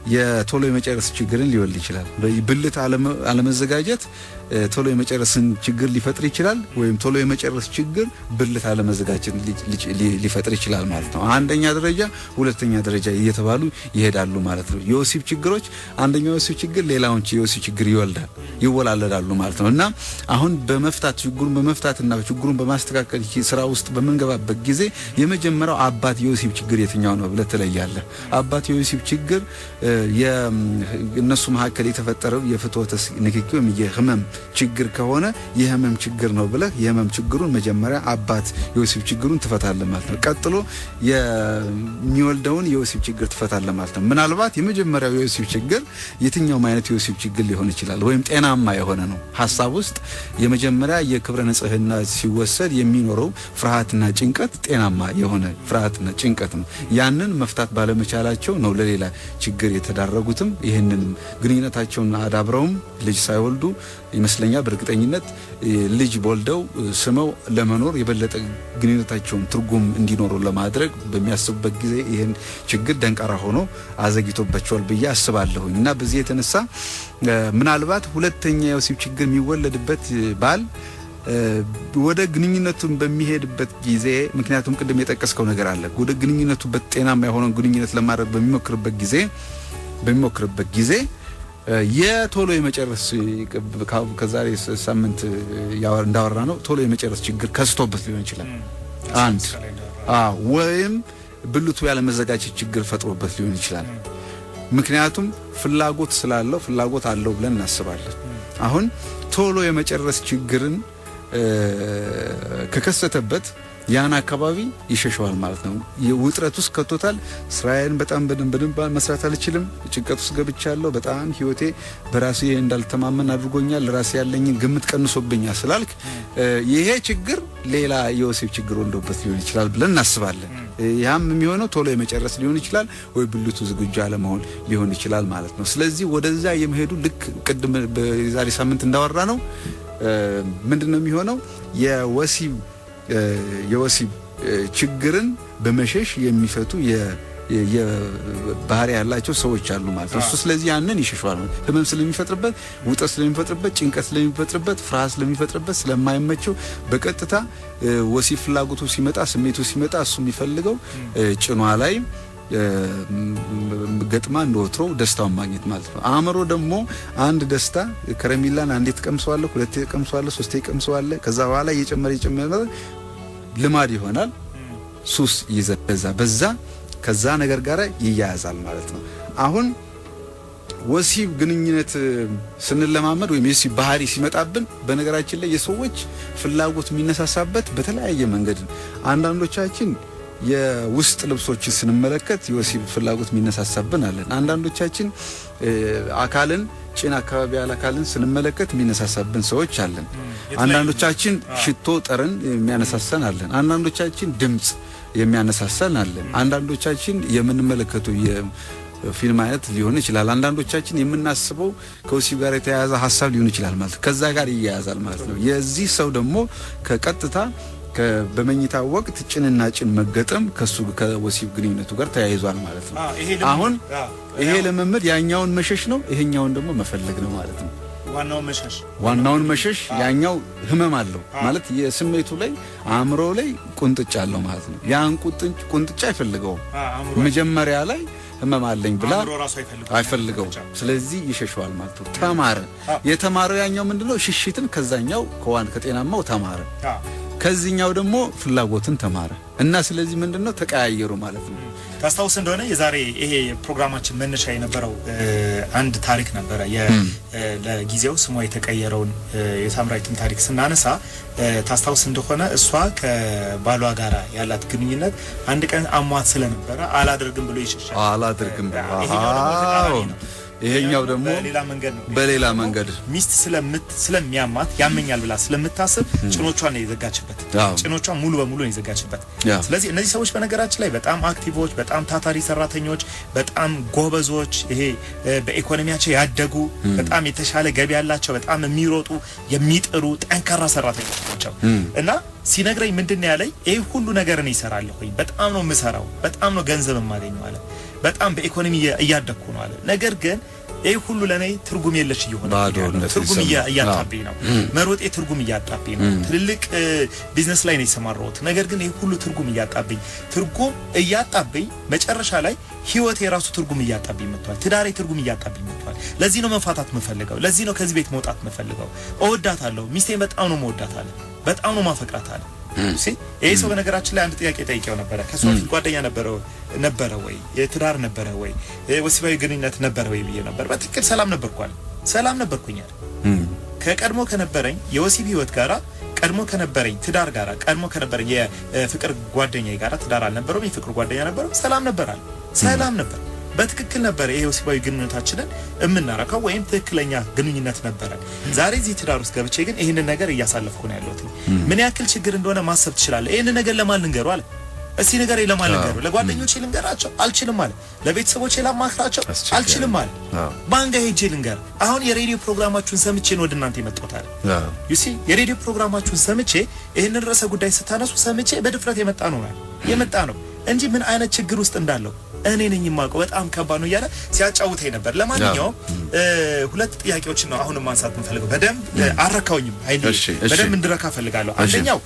የቶሎ የመጨረስ ችግርን ሊወልድ ይችላል። ብልት አለመዘጋጀት ቶሎ የመጨረስን ችግር ሊፈጥር ይችላል። ወይም ቶሎ የመጨረስ ችግር ብልት አለመዘጋጀት ሊፈጥር ይችላል ማለት ነው። አንደኛ ደረጃ፣ ሁለተኛ ደረጃ እየተባሉ ይሄዳሉ ማለት ነው። የወሲብ ችግሮች አንደኛው የወሲብ ችግር ሌላውን የወሲብ ችግር ይወልዳል ይወላለዳሉ ማለት ነው እና አሁን በመፍታት ችግሩን በመፍታትና ችግሩን በማስተካከል ስራ ውስጥ በምንገባበት ጊዜ የመጀመሪያው አባት የወሲብ ችግር የትኛው ነው ብለህ ትለያለህ። አባት የወሲብ ችግር እነሱ መካከል የተፈጠረው የፍትወተ ንክኪ ወይም የህመም ችግር ከሆነ የህመም ችግር ነው ብለህ የህመም ችግሩን መጀመሪያ አባት የወሲብ ችግሩን ትፈታለህ ማለት ነው። ቀጥሎ የሚወልደውን የወሲብ ችግር ትፈታለህ ማለት ነው። ምናልባት የመጀመሪያው የወሲብ ችግር የትኛውም አይነት የወሲብ ችግር ሊሆን ይችላል፣ ወይም ጤናማ የሆነ ነው። ሀሳብ ውስጥ የመጀመሪያ የክብረ ንጽህና ሲወሰድ የሚኖረው ፍርሃትና ጭንቀት ጤናማ የሆነ ፍርሃትና ጭንቀት ነው። ያንን መፍታት ባለመቻላቸው ነው ለሌላ ችግር የተዳረጉትም ይህንን ግንኙነታቸውን አዳብረውም ልጅ ሳይወልዱ ይመስለኛል በእርግጠኝነት ልጅ ወልደው ስመው ለመኖር የበለጠ ግንኙነታቸውን ትርጉም እንዲኖሩ ለማድረግ በሚያስቡበት ጊዜ ይህን ችግር ደንቃራ ሆኖ አዘግቶባቸዋል ብዬ አስባለሁኝ እና በዚህ የተነሳ ምናልባት ሁለተኛ የወሲብ ችግር የሚወለድበት ባል ወደ ግንኙነቱን በሚሄድበት ጊዜ ምክንያቱም ቅድም የጠቀስከው ነገር አለ። ወደ ግንኙነቱ ጤናማ የሆነውን ግንኙነት ለማድረግ በሚሞክርበት ጊዜ በሚሞክርበት ጊዜ የቶሎ የመጨረስ ከዛሬ ሳምንት እንዳወራ ነው ቶሎ የመጨረስ ችግር ከስቶበት ሊሆን ይችላል። አንድ ወይም ብልቱ ያለመዘጋጀት ችግር ፈጥሮበት ሊሆን ይችላል። ምክንያቱም ፍላጎት ስላለው ፍላጎት አለው ብለን እናስባለን። አሁን ቶሎ የመጨረስ ችግርን ከከሰተበት ያን አካባቢ ይሸሸዋል ማለት ነው። ውጥረት ውስጥ ከቶታል። ስራዬን በጣም በደንብ በደንብ መስራት አልችልም፣ ጭንቀት ውስጥ ገብቻለሁ፣ በጣም ህይወቴ በራሴ እንዳልተማመን አድርጎኛል፣ ለራሴ ያለኝን ግምት ቀንሶብኛል ስላልክ ይሄ ችግር ሌላ የወሲብ ችግር ወልዶበት ሊሆን ይችላል ብለን እናስባለን። ያም የሚሆነው ቶሎ የመጨረስ ሊሆን ይችላል ወይ ብልቱ ዝግጁ አለመሆን ሊሆን ይችላል ማለት ነው። ስለዚህ ወደዛ የመሄዱ ልክ ቅድም በዛሬ ሳምንት እንዳወራ ነው ምንድን ነው የሚሆነው የወሲብ የወሲብ ችግርን በመሸሽ የሚፈቱ ባህሪ ያላቸው ሰዎች አሉ ማለት ነው። እሱ ስለዚህ ያንን ይሸሸዋል። ህመም ስለሚፈጥርበት፣ ውጥረት ስለሚፈጥርበት፣ ጭንቀት ስለሚፈጥርበት፣ ፍርሃት ስለሚፈጥርበት ስለማይመቸው በቀጥታ ወሲብ ፍላጎቱ ሲመጣ፣ ስሜቱ ሲመጣ እሱ የሚፈልገው ጭኗ ላይ ገጥማ እንደ ወትሮ ደስታውን ማግኘት ማለት ነው። አእምሮ ደግሞ አንድ ደስታ ከረሜላን አንዴ ትቀምሰዋለህ፣ ሁለቴ ትቀምሰዋለህ፣ ሶስቴ ትቀምሰዋለህ። ከዛ በኋላ እየጨመረ እየጨመረ ልማድ ይሆናል። ሱስ ይዘዛ በዛ ከዛ ነገር ጋር ይያያዛል ማለት ነው። አሁን ወሲብ ግንኙነት ስንለማመድ ወይም የወሲብ ባህሪ ሲመጣብን በነገራችን ላይ የሰዎች ፍላጎት የሚነሳሳበት በተለያየ መንገድ አንዳንዶቻችን የውስጥ ልብሶችን ስንመለከት የወሲብ ፍላጎት የሚነሳሳብን አለን። አንዳንዶቻችን አካልን ጭን አካባቢ ያለ አካልን ስንመለከት የሚነሳሳብን ሰዎች አለን። አንዳንዶቻችን ሽቶ ጠረን የሚያነሳሳን አለን። አንዳንዶቻችን ድምፅ የሚያነሳሳን አለን። አንዳንዶቻችን የምንመለከቱ የፊልም አይነት ሊሆን ይችላል። አንዳንዶቻችን የምናስበው ከወሲብ ጋር የተያያዘ ሀሳብ ሊሆን ይችላል ማለት ከዛ ጋር ይያያዛል ማለት ነው። የዚህ ሰው ደግሞ ከቀጥታ በመኝታ ወቅት ጭንና ጭን መገጠም ከሱ ከወሲብ ግንኙነቱ ጋር ተያይዟል ማለት ነው። አሁን ይሄ ልምምድ ያኛውን መሸሽ ነው፣ ይሄኛውን ደግሞ መፈለግ ነው ማለት ነው። ዋናውን መሸሽ ዋናውን መሸሽ ያኛው ህመም አለው ማለት የስሜቱ ላይ አእምሮ ላይ ቁንጥጫ አለው ማለት ነው። ያን ቁንጥጫ አይፈልገውም። መጀመሪያ ላይ ህመም አለኝ ብላ አይፈልገው። ስለዚህ ይሸሸዋል ማለት ነው። ተማረ። የተማረው ያኛው ምንድነው? ሽሽትን ከዛኛው ከዋን ከጤናማው ተማረ። ከዚህኛው ደግሞ ፍላጎትን ተማረ እና ስለዚህ ምንድነው ተቀያየሩ ማለት ነው። ታስታውስ እንደሆነ የዛሬ ይሄ ፕሮግራማችን መነሻ የነበረው አንድ ታሪክ ነበረ። ለጊዜው ስሟ የተቀየረውን የሳምራዊትን ታሪክ ስናነሳ ታስታውስ እንደሆነ እሷ ከባሏ ጋር ያላት ግንኙነት አንድ ቀን አሟት ስለነበረ አላደርግም ብሎ ይሸሻል። አላደርግም ይሄኛው ደግሞ በሌላ መንገድ ነው። በሌላ መንገድ ሚስት ስለምት ስለሚያማት ያመኛል ብላ ስለምታስብ ጭኖቿን ነው የዘጋችበት። ጭኖቿን ሙሉ በሙሉ ነው የዘጋችበት። ስለዚህ እነዚህ ሰዎች በነገራችን ላይ በጣም አክቲቮች፣ በጣም ታታሪ ሰራተኞች፣ በጣም ጎበዞች፣ ይሄ በኢኮኖሚያቸው ያደጉ በጣም የተሻለ ገቢ ያላቸው፣ በጣም የሚሮጡ የሚጥሩ ጠንካራ ሰራተኞች ናቸው እና ሲነግረኝ ምንድን ነው ያለኝ? ይህ ሁሉ ነገር እኔ እሰራለሁኝ፣ በጣም ነው የምሰራው፣ በጣም ነው ገንዘብ የማገኘው አለ። በጣም በኢኮኖሚ እያደግኩ ነው አለ። ነገር ግን ይህ ሁሉ ለእኔ ትርጉም የለሽ እየሆነ ትርጉም እያጣብኝ ነው። መሮጤ ትርጉም እያጣብኝ ነው። ትልልቅ ቢዝነስ ላይ ነው የሰማራሁት። ነገር ግን ይህ ሁሉ ትርጉም እያጣብኝ ትርጉም እያጣብኝ መጨረሻ ላይ ህይወት የራሱ ትርጉም እያጣብኝ መጥቷል። ትዳሬ ትርጉም እያጣብኝ መጥቷል። ለዚህ ነው መፋታት የምፈልገው። ለዚህ ነው ከዚህ ቤት መውጣት የምፈልገው። እወዳታለሁ፣ ሚስቴን በጣም ነው መወዳታለሁ፣ በጣም ነው ማፈቅራታለሁ። ይሄ ሰው በነገራችን ላይ አንድ ጥያቄ ጠይቄው ነበረ። ከሱ በፊት ጓደኛ ነበረ ነበረ ወይ የትዳር ነበረ ወይ ወሲባዊ ግንኙነት ነበረ ወይ ብዬ ነበር። በትክክል ሰላም ነበርኳል ሰላም ነበርኩኛል። ከቀድሞ ከነበረኝ የወሲብ ህይወት ጋራ ቀድሞ ከነበረኝ ትዳር ጋራ ቀድሞ ከነበረኝ የፍቅር ጓደኛ ጋራ ትዳር አልነበረውም፣ የፍቅር ጓደኛ ነበረው። ሰላም ነበራል ሰላም ነበር። በትክክል ነበረ ይሄ ወሲባዊ ግንኙነታችንን የምናረካው ወይም ትክክለኛ ግንኙነት ነበረ። ዛሬ እዚህ ትዳር ውስጥ ገብቼ ግን ይህንን ነገር እያሳለፍኩ ነው ያለሁት። ምን ያክል ችግር እንደሆነ ማሰብ ትችላለህ። ይህንን ነገር ለማን ልንገሩ አለ እስቲ ነገር ለማን ልንገሩ? ለጓደኞቼ ልንገራቸው አልችልም አለ። ለቤተሰቦቼ ላማክራቸው አልችልም አለ። ባንጋ ሄጄ ልንገር? አሁን የሬዲዮ ፕሮግራማችሁን ሰምቼ ነው ወደ እናንተ የመጣሁት አለ። ዩሲ የሬዲዮ ፕሮግራማችሁን ሰምቼ ይህንን ርዕሰ ጉዳይ ስታነሱ ሰምቼ በድፍረት የመጣ ነው የመጣ ነው እንጂ ምን አይነት ችግር ውስጥ እንዳለው እኔ ነኝ የማውቀው። በጣም ከባድ ነው እያለ ሲያጫውተኝ ነበር። ለማንኛውም ሁለት ጥያቄዎችን ነው አሁንም ማንሳት የምፈልገው። በደንብ አረካውኝም ኃይሌ በደንብ እንድረካ ፈልጋለሁ። አንደኛው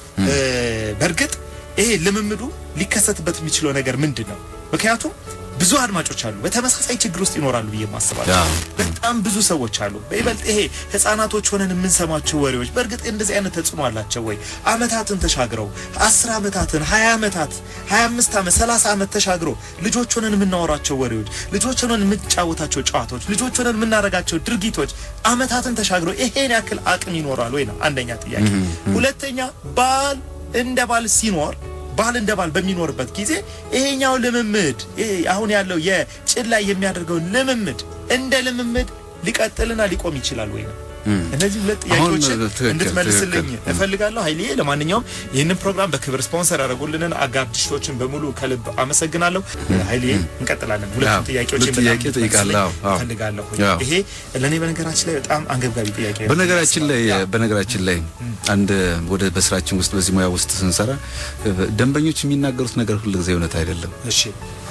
በእርግጥ ይሄ ልምምዱ ሊከሰትበት የሚችለው ነገር ምንድን ነው? ምክንያቱም ብዙ አድማጮች አሉ በተመሳሳይ ችግር ውስጥ ይኖራሉ ብዬ ማስባለሁ። በጣም ብዙ ሰዎች አሉ። በይበልጥ ይሄ ህጻናቶች ሆነን የምንሰማቸው ወሬዎች በእርግጥ እንደዚህ አይነት ተጽዕኖ አላቸው ወይ? አመታትን ተሻግረው አስር አመታትን ሀያ አመታት ሀያ አምስት አመት ሰላሳ አመት ተሻግረው ልጆች ሆነን የምናወራቸው ወሬዎች፣ ልጆች ሆነን የምንጫወታቸው ጨዋታዎች፣ ልጆች ሆነን የምናደርጋቸው ድርጊቶች አመታትን ተሻግረው ይሄን ያክል አቅም ይኖራል ወይ ነው አንደኛ ጥያቄ። ሁለተኛ ባል እንደ ባል ሲኖር ባል እንደ ባል በሚኖርበት ጊዜ ይሄኛው ልምምድ አሁን ያለው የጭን ላይ የሚያደርገው ልምምድ እንደ ልምምድ ሊቀጥልና ሊቆም ይችላል ወይ ነው። እነዚህ ሁለት ጥያቄዎችን እንድትመልስልኝ እፈልጋለሁ ኃይሌ። ለማንኛውም ይህንን ፕሮግራም በክብር ስፖንሰር ያደረጉልንን አጋር ድርጅቶችን በሙሉ ከልብ አመሰግናለሁ። ኃይሌ እንቀጥላለን። ሁለቱም ጥያቄዎችን ጥያቄ ጠይቃለሁ እፈልጋለሁ። ይሄ ለእኔ በነገራችን ላይ በጣም አንገብጋቢ ጥያቄ ነው። በነገራችን ላይ በነገራችን ላይ አንድ ወደ በስራችን ውስጥ በዚህ ሙያ ውስጥ ስንሰራ ደንበኞች የሚናገሩት ነገር ሁሉ ጊዜ እውነት አይደለም። እሺ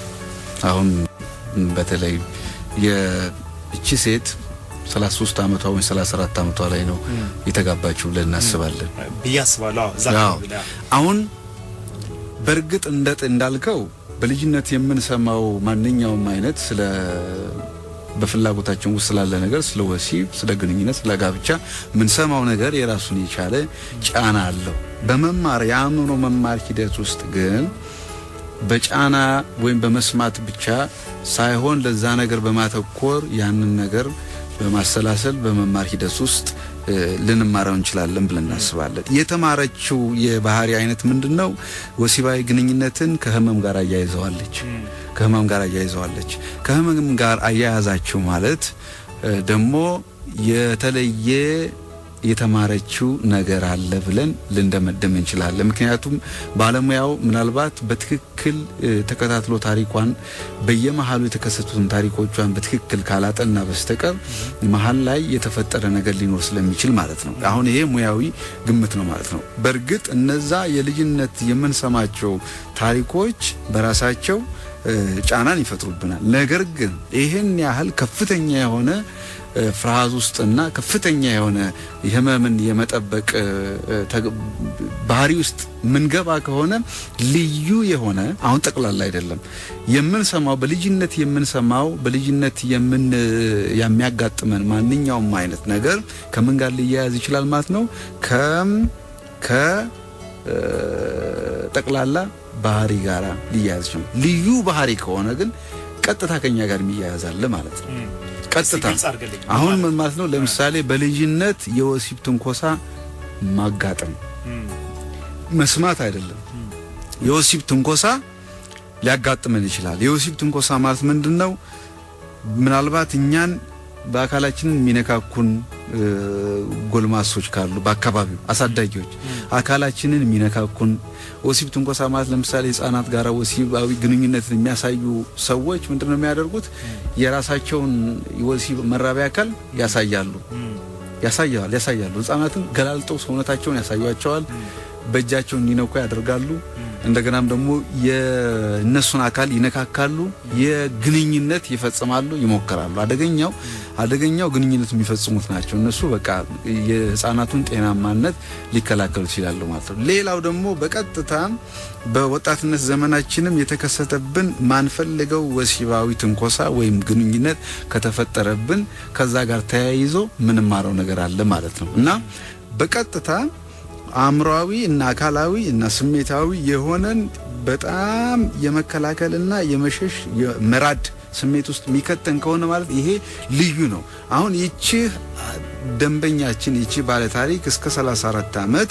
አሁን በተለይ የእቺ ሴት 33 ዓመቷ ወይም 34 ዓመቷ ላይ ነው የተጋባችው ብለን እናስባለን ብዬ አስባለሁ። እዛ አሁን በእርግጥ እንደ እንዳልከው በልጅነት የምንሰማው ማንኛውም አይነት ስለ በፍላጎታችን ውስጥ ስላለ ነገር ስለ ወሲብ፣ ስለ ግንኙነት፣ ስለ ጋብቻ የምንሰማው ነገር የራሱን የቻለ ጫና አለው። በመማር የአእምሮ መማር ሂደት ውስጥ ግን በጫና ወይም በመስማት ብቻ ሳይሆን ለዛ ነገር በማተኮር ያንን ነገር በማሰላሰል በመማር ሂደት ውስጥ ልንማረው እንችላለን ብለን እናስባለን። የተማረችው የባህሪ አይነት ምንድን ነው? ወሲባዊ ግንኙነትን ከህመም ጋር አያይዘዋለች። ከህመም ጋር አያይዘዋለች። ከህመም ጋር አያያዛችው ማለት ደግሞ የተለየ የተማረችው ነገር አለ ብለን ልንደመደም እንችላለን። ምክንያቱም ባለሙያው ምናልባት በትክክል ተከታትሎ ታሪኳን በየመሀሉ የተከሰቱትን ታሪኮቿን በትክክል ካላጠና በስተቀር መሀል ላይ የተፈጠረ ነገር ሊኖር ስለሚችል ማለት ነው። አሁን ይሄ ሙያዊ ግምት ነው ማለት ነው። በእርግጥ እነዛ የልጅነት የምንሰማቸው ታሪኮች በራሳቸው ጫናን ይፈጥሩብናል። ነገር ግን ይህን ያህል ከፍተኛ የሆነ ፍርሃት ውስጥና ከፍተኛ የሆነ ህመምን የመጠበቅ ባህሪ ውስጥ ምንገባ ከሆነ ልዩ የሆነ አሁን ጠቅላላ አይደለም የምንሰማው በልጅነት የምንሰማው በልጅነት የምን የሚያጋጥመን ማንኛውም አይነት ነገር ከምን ጋር ሊያያዝ ይችላል ማለት ነው ከም ከ ጠቅላላ ባህሪ ጋራ ሊያያዝ ይችላል። ልዩ ባህሪ ከሆነ ግን ቀጥታ ከኛ ጋር የሚያያዛል ማለት ነው። ቀጥታ አሁን ምን ማለት ነው? ለምሳሌ በልጅነት የወሲብ ትንኮሳ ማጋጠም መስማት አይደለም። የወሲብ ትንኮሳ ሊያጋጥመን ይችላል። የወሲብ ትንኮሳ ማለት ምንድን ነው? ምናልባት እኛን በአካላችን የሚነካኩን ጎልማሶች ካሉ በአካባቢው አሳዳጊዎች አካላችንን የሚነካኩን ወሲብ ትንኮሳ ማለት ለምሳሌ ህጻናት ጋር ወሲባዊ ግንኙነትን የሚያሳዩ ሰዎች ምንድን ነው የሚያደርጉት? የራሳቸውን የወሲብ መራቢያ አካል ያሳያሉ ያሳያል ያሳያሉ። ህጻናትን ገላልጠው ሰውነታቸውን ያሳዩቸዋል። በእጃቸው እንዲነኩ ያደርጋሉ። እንደገናም ደግሞ የእነሱን አካል ይነካካሉ፣ የግንኙነት ይፈጽማሉ፣ ይሞክራሉ። አደገኛው አደገኛው ግንኙነት የሚፈጽሙት ናቸው። እነሱ በቃ የህፃናቱን ጤናማነት ሊከላከሉ ይችላሉ ማለት ነው። ሌላው ደግሞ በቀጥታ በወጣትነት ዘመናችንም የተከሰተብን ማንፈልገው ወሲባዊ ትንኮሳ ወይም ግንኙነት ከተፈጠረብን ከዛ ጋር ተያይዞ ምንማረው ነገር አለ ማለት ነው እና በቀጥታ አእምሯዊ እና አካላዊ እና ስሜታዊ የሆነን በጣም የመከላከልና የመሸሽ የመራድ ስሜት ውስጥ የሚከተን ከሆነ ማለት ይሄ ልዩ ነው። አሁን ይቺ ደንበኛችን ይቺ ባለ ታሪክ እስከ 34 ዓመት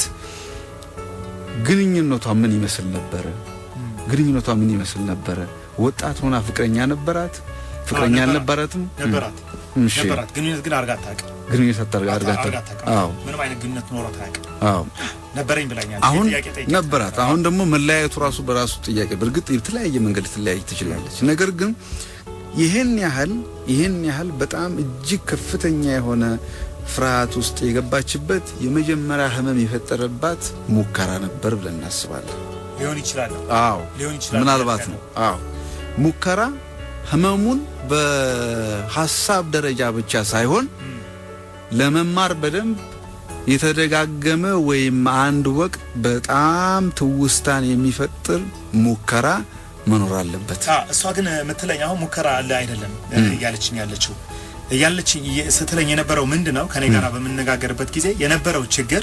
ግንኙነቷ ምን ይመስል ነበረ? ግንኙነቷ ምን ይመስል ነበረ? ወጣት ሆና ፍቅረኛ ነበራት? ፍቅረኛ አልነበራትም? ነበራት እሺ ነበራት። ግንኙነት ግን አድርጋ አታውቅም። ግንኙነት አታርጋ አድርጋታ አድርጋ አታውቅም። አዎ ምንም አይነት ግንኙነት ኖሯት አያውቅም። አዎ ነበረኝ ብላኛል። አሁን ጥያቄ ጠይቄ ነበራት። አሁን ደግሞ መለያየቱ ራሱ በራሱ ጥያቄ። በእርግጥ የተለያየ መንገድ ልትለያይ ትችላለች። ነገር ግን ይህን ያህል ይህን ያህል በጣም እጅግ ከፍተኛ የሆነ ፍርሃት ውስጥ የገባችበት የመጀመሪያ ህመም የፈጠረባት ሙከራ ነበር ብለን እናስባለን። ሊሆን ይችላል አዎ ሊሆን ይችላል ምናልባት ነው። አዎ ሙከራ ህመሙን በሀሳብ ደረጃ ብቻ ሳይሆን ለመማር በደንብ የተደጋገመ ወይም አንድ ወቅት በጣም ትውስታን የሚፈጥር ሙከራ መኖር አለበት። አ እሷ ግን የምትለኝ አሁን ሙከራ አለ አይደለም እያለችኝ ያለችው እያለችኝ እየ- ስትለኝ የነበረው ምንድን ነው ከኔ ጋር በምነጋገርበት ጊዜ የነበረው ችግር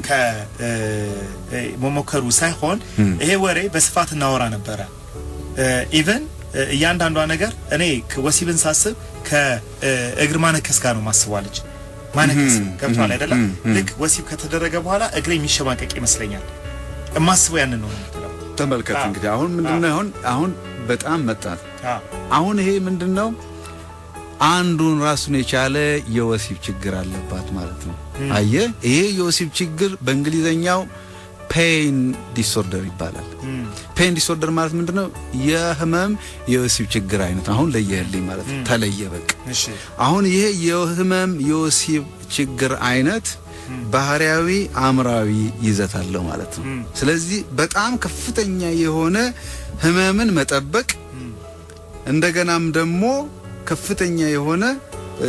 ከመሞከሩ ሳይሆን ይሄ ወሬ በስፋት እናወራ ነበረ። ኢቨን እያንዳንዷ ነገር እኔ ወሲብን ሳስብ ከእግር ማነከስ ጋር ነው ማስቧለች። ማነከስ ገብቷል አይደለም? ልክ ወሲብ ከተደረገ በኋላ እግሬ የሚሸማቀቅ ይመስለኛል። እማስበው ያንን ነው የምትለው። ተመልከት አዎ። እንግዲህ አሁን ምንድነው አሁን አሁን በጣም መጣት አ አሁን ይሄ ምንድነው አንዱን ራሱን የቻለ የወሲብ ችግር አለባት ማለት ነው። አየ ይሄ የወሲብ ችግር በእንግሊዘኛው ፔን ዲስኦርደር ይባላል። እም፣ ፔን ዲስኦርደር ማለት ምንድነው? የህመም የወሲብ ችግር አይነት አሁን ለየህልኝ ማለት ነው። ተለየ በቃ እሺ አሁን ይሄ የህመም የወሲብ ችግር አይነት ባህሪያዊ አእምራዊ ይዘት አለው ማለት ነው። እም፣ ስለዚህ በጣም ከፍተኛ የሆነ ህመምን መጠበቅ እንደገናም ደግሞ ከፍተኛ የሆነ እ፣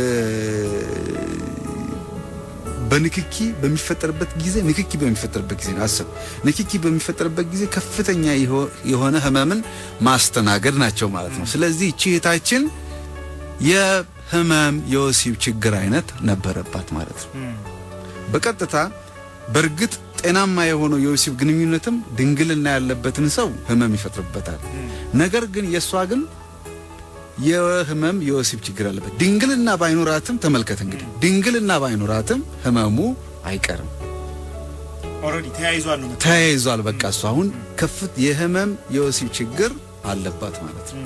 በንክኪ በሚፈጠርበት ጊዜ ንክኪ በሚፈጠርበት ጊዜ ነው። አስብ፣ ንክኪ በሚፈጠርበት ጊዜ ከፍተኛ የሆ- የሆነ ህመምን ማስተናገድ ናቸው ማለት ነው። ስለዚህ እቺ እህታችን የህመም የወሲብ ችግር አይነት ነበረባት ማለት ነው። እም፣ በቀጥታ በእርግጥ ጤናማ የሆነው የወሲብ ግንኙነትም ድንግልና ያለበትን ሰው ህመም ይፈጥርበታል። እም፣ ነገር ግን የእሷ ግን የህመም የወሲብ ችግር አለበት። ድንግልና ባይኖራትም ተመልከት እንግዲህ ድንግልና ባይኖራትም ህመሙ አይቀርም፣ ኦልሬዲ ተያይዟል ነው የምትለው። ተያይዟል። በቃ እሷ አሁን ከፍት የህመም የወሲብ ችግር አለባት ማለት ነው። እም፣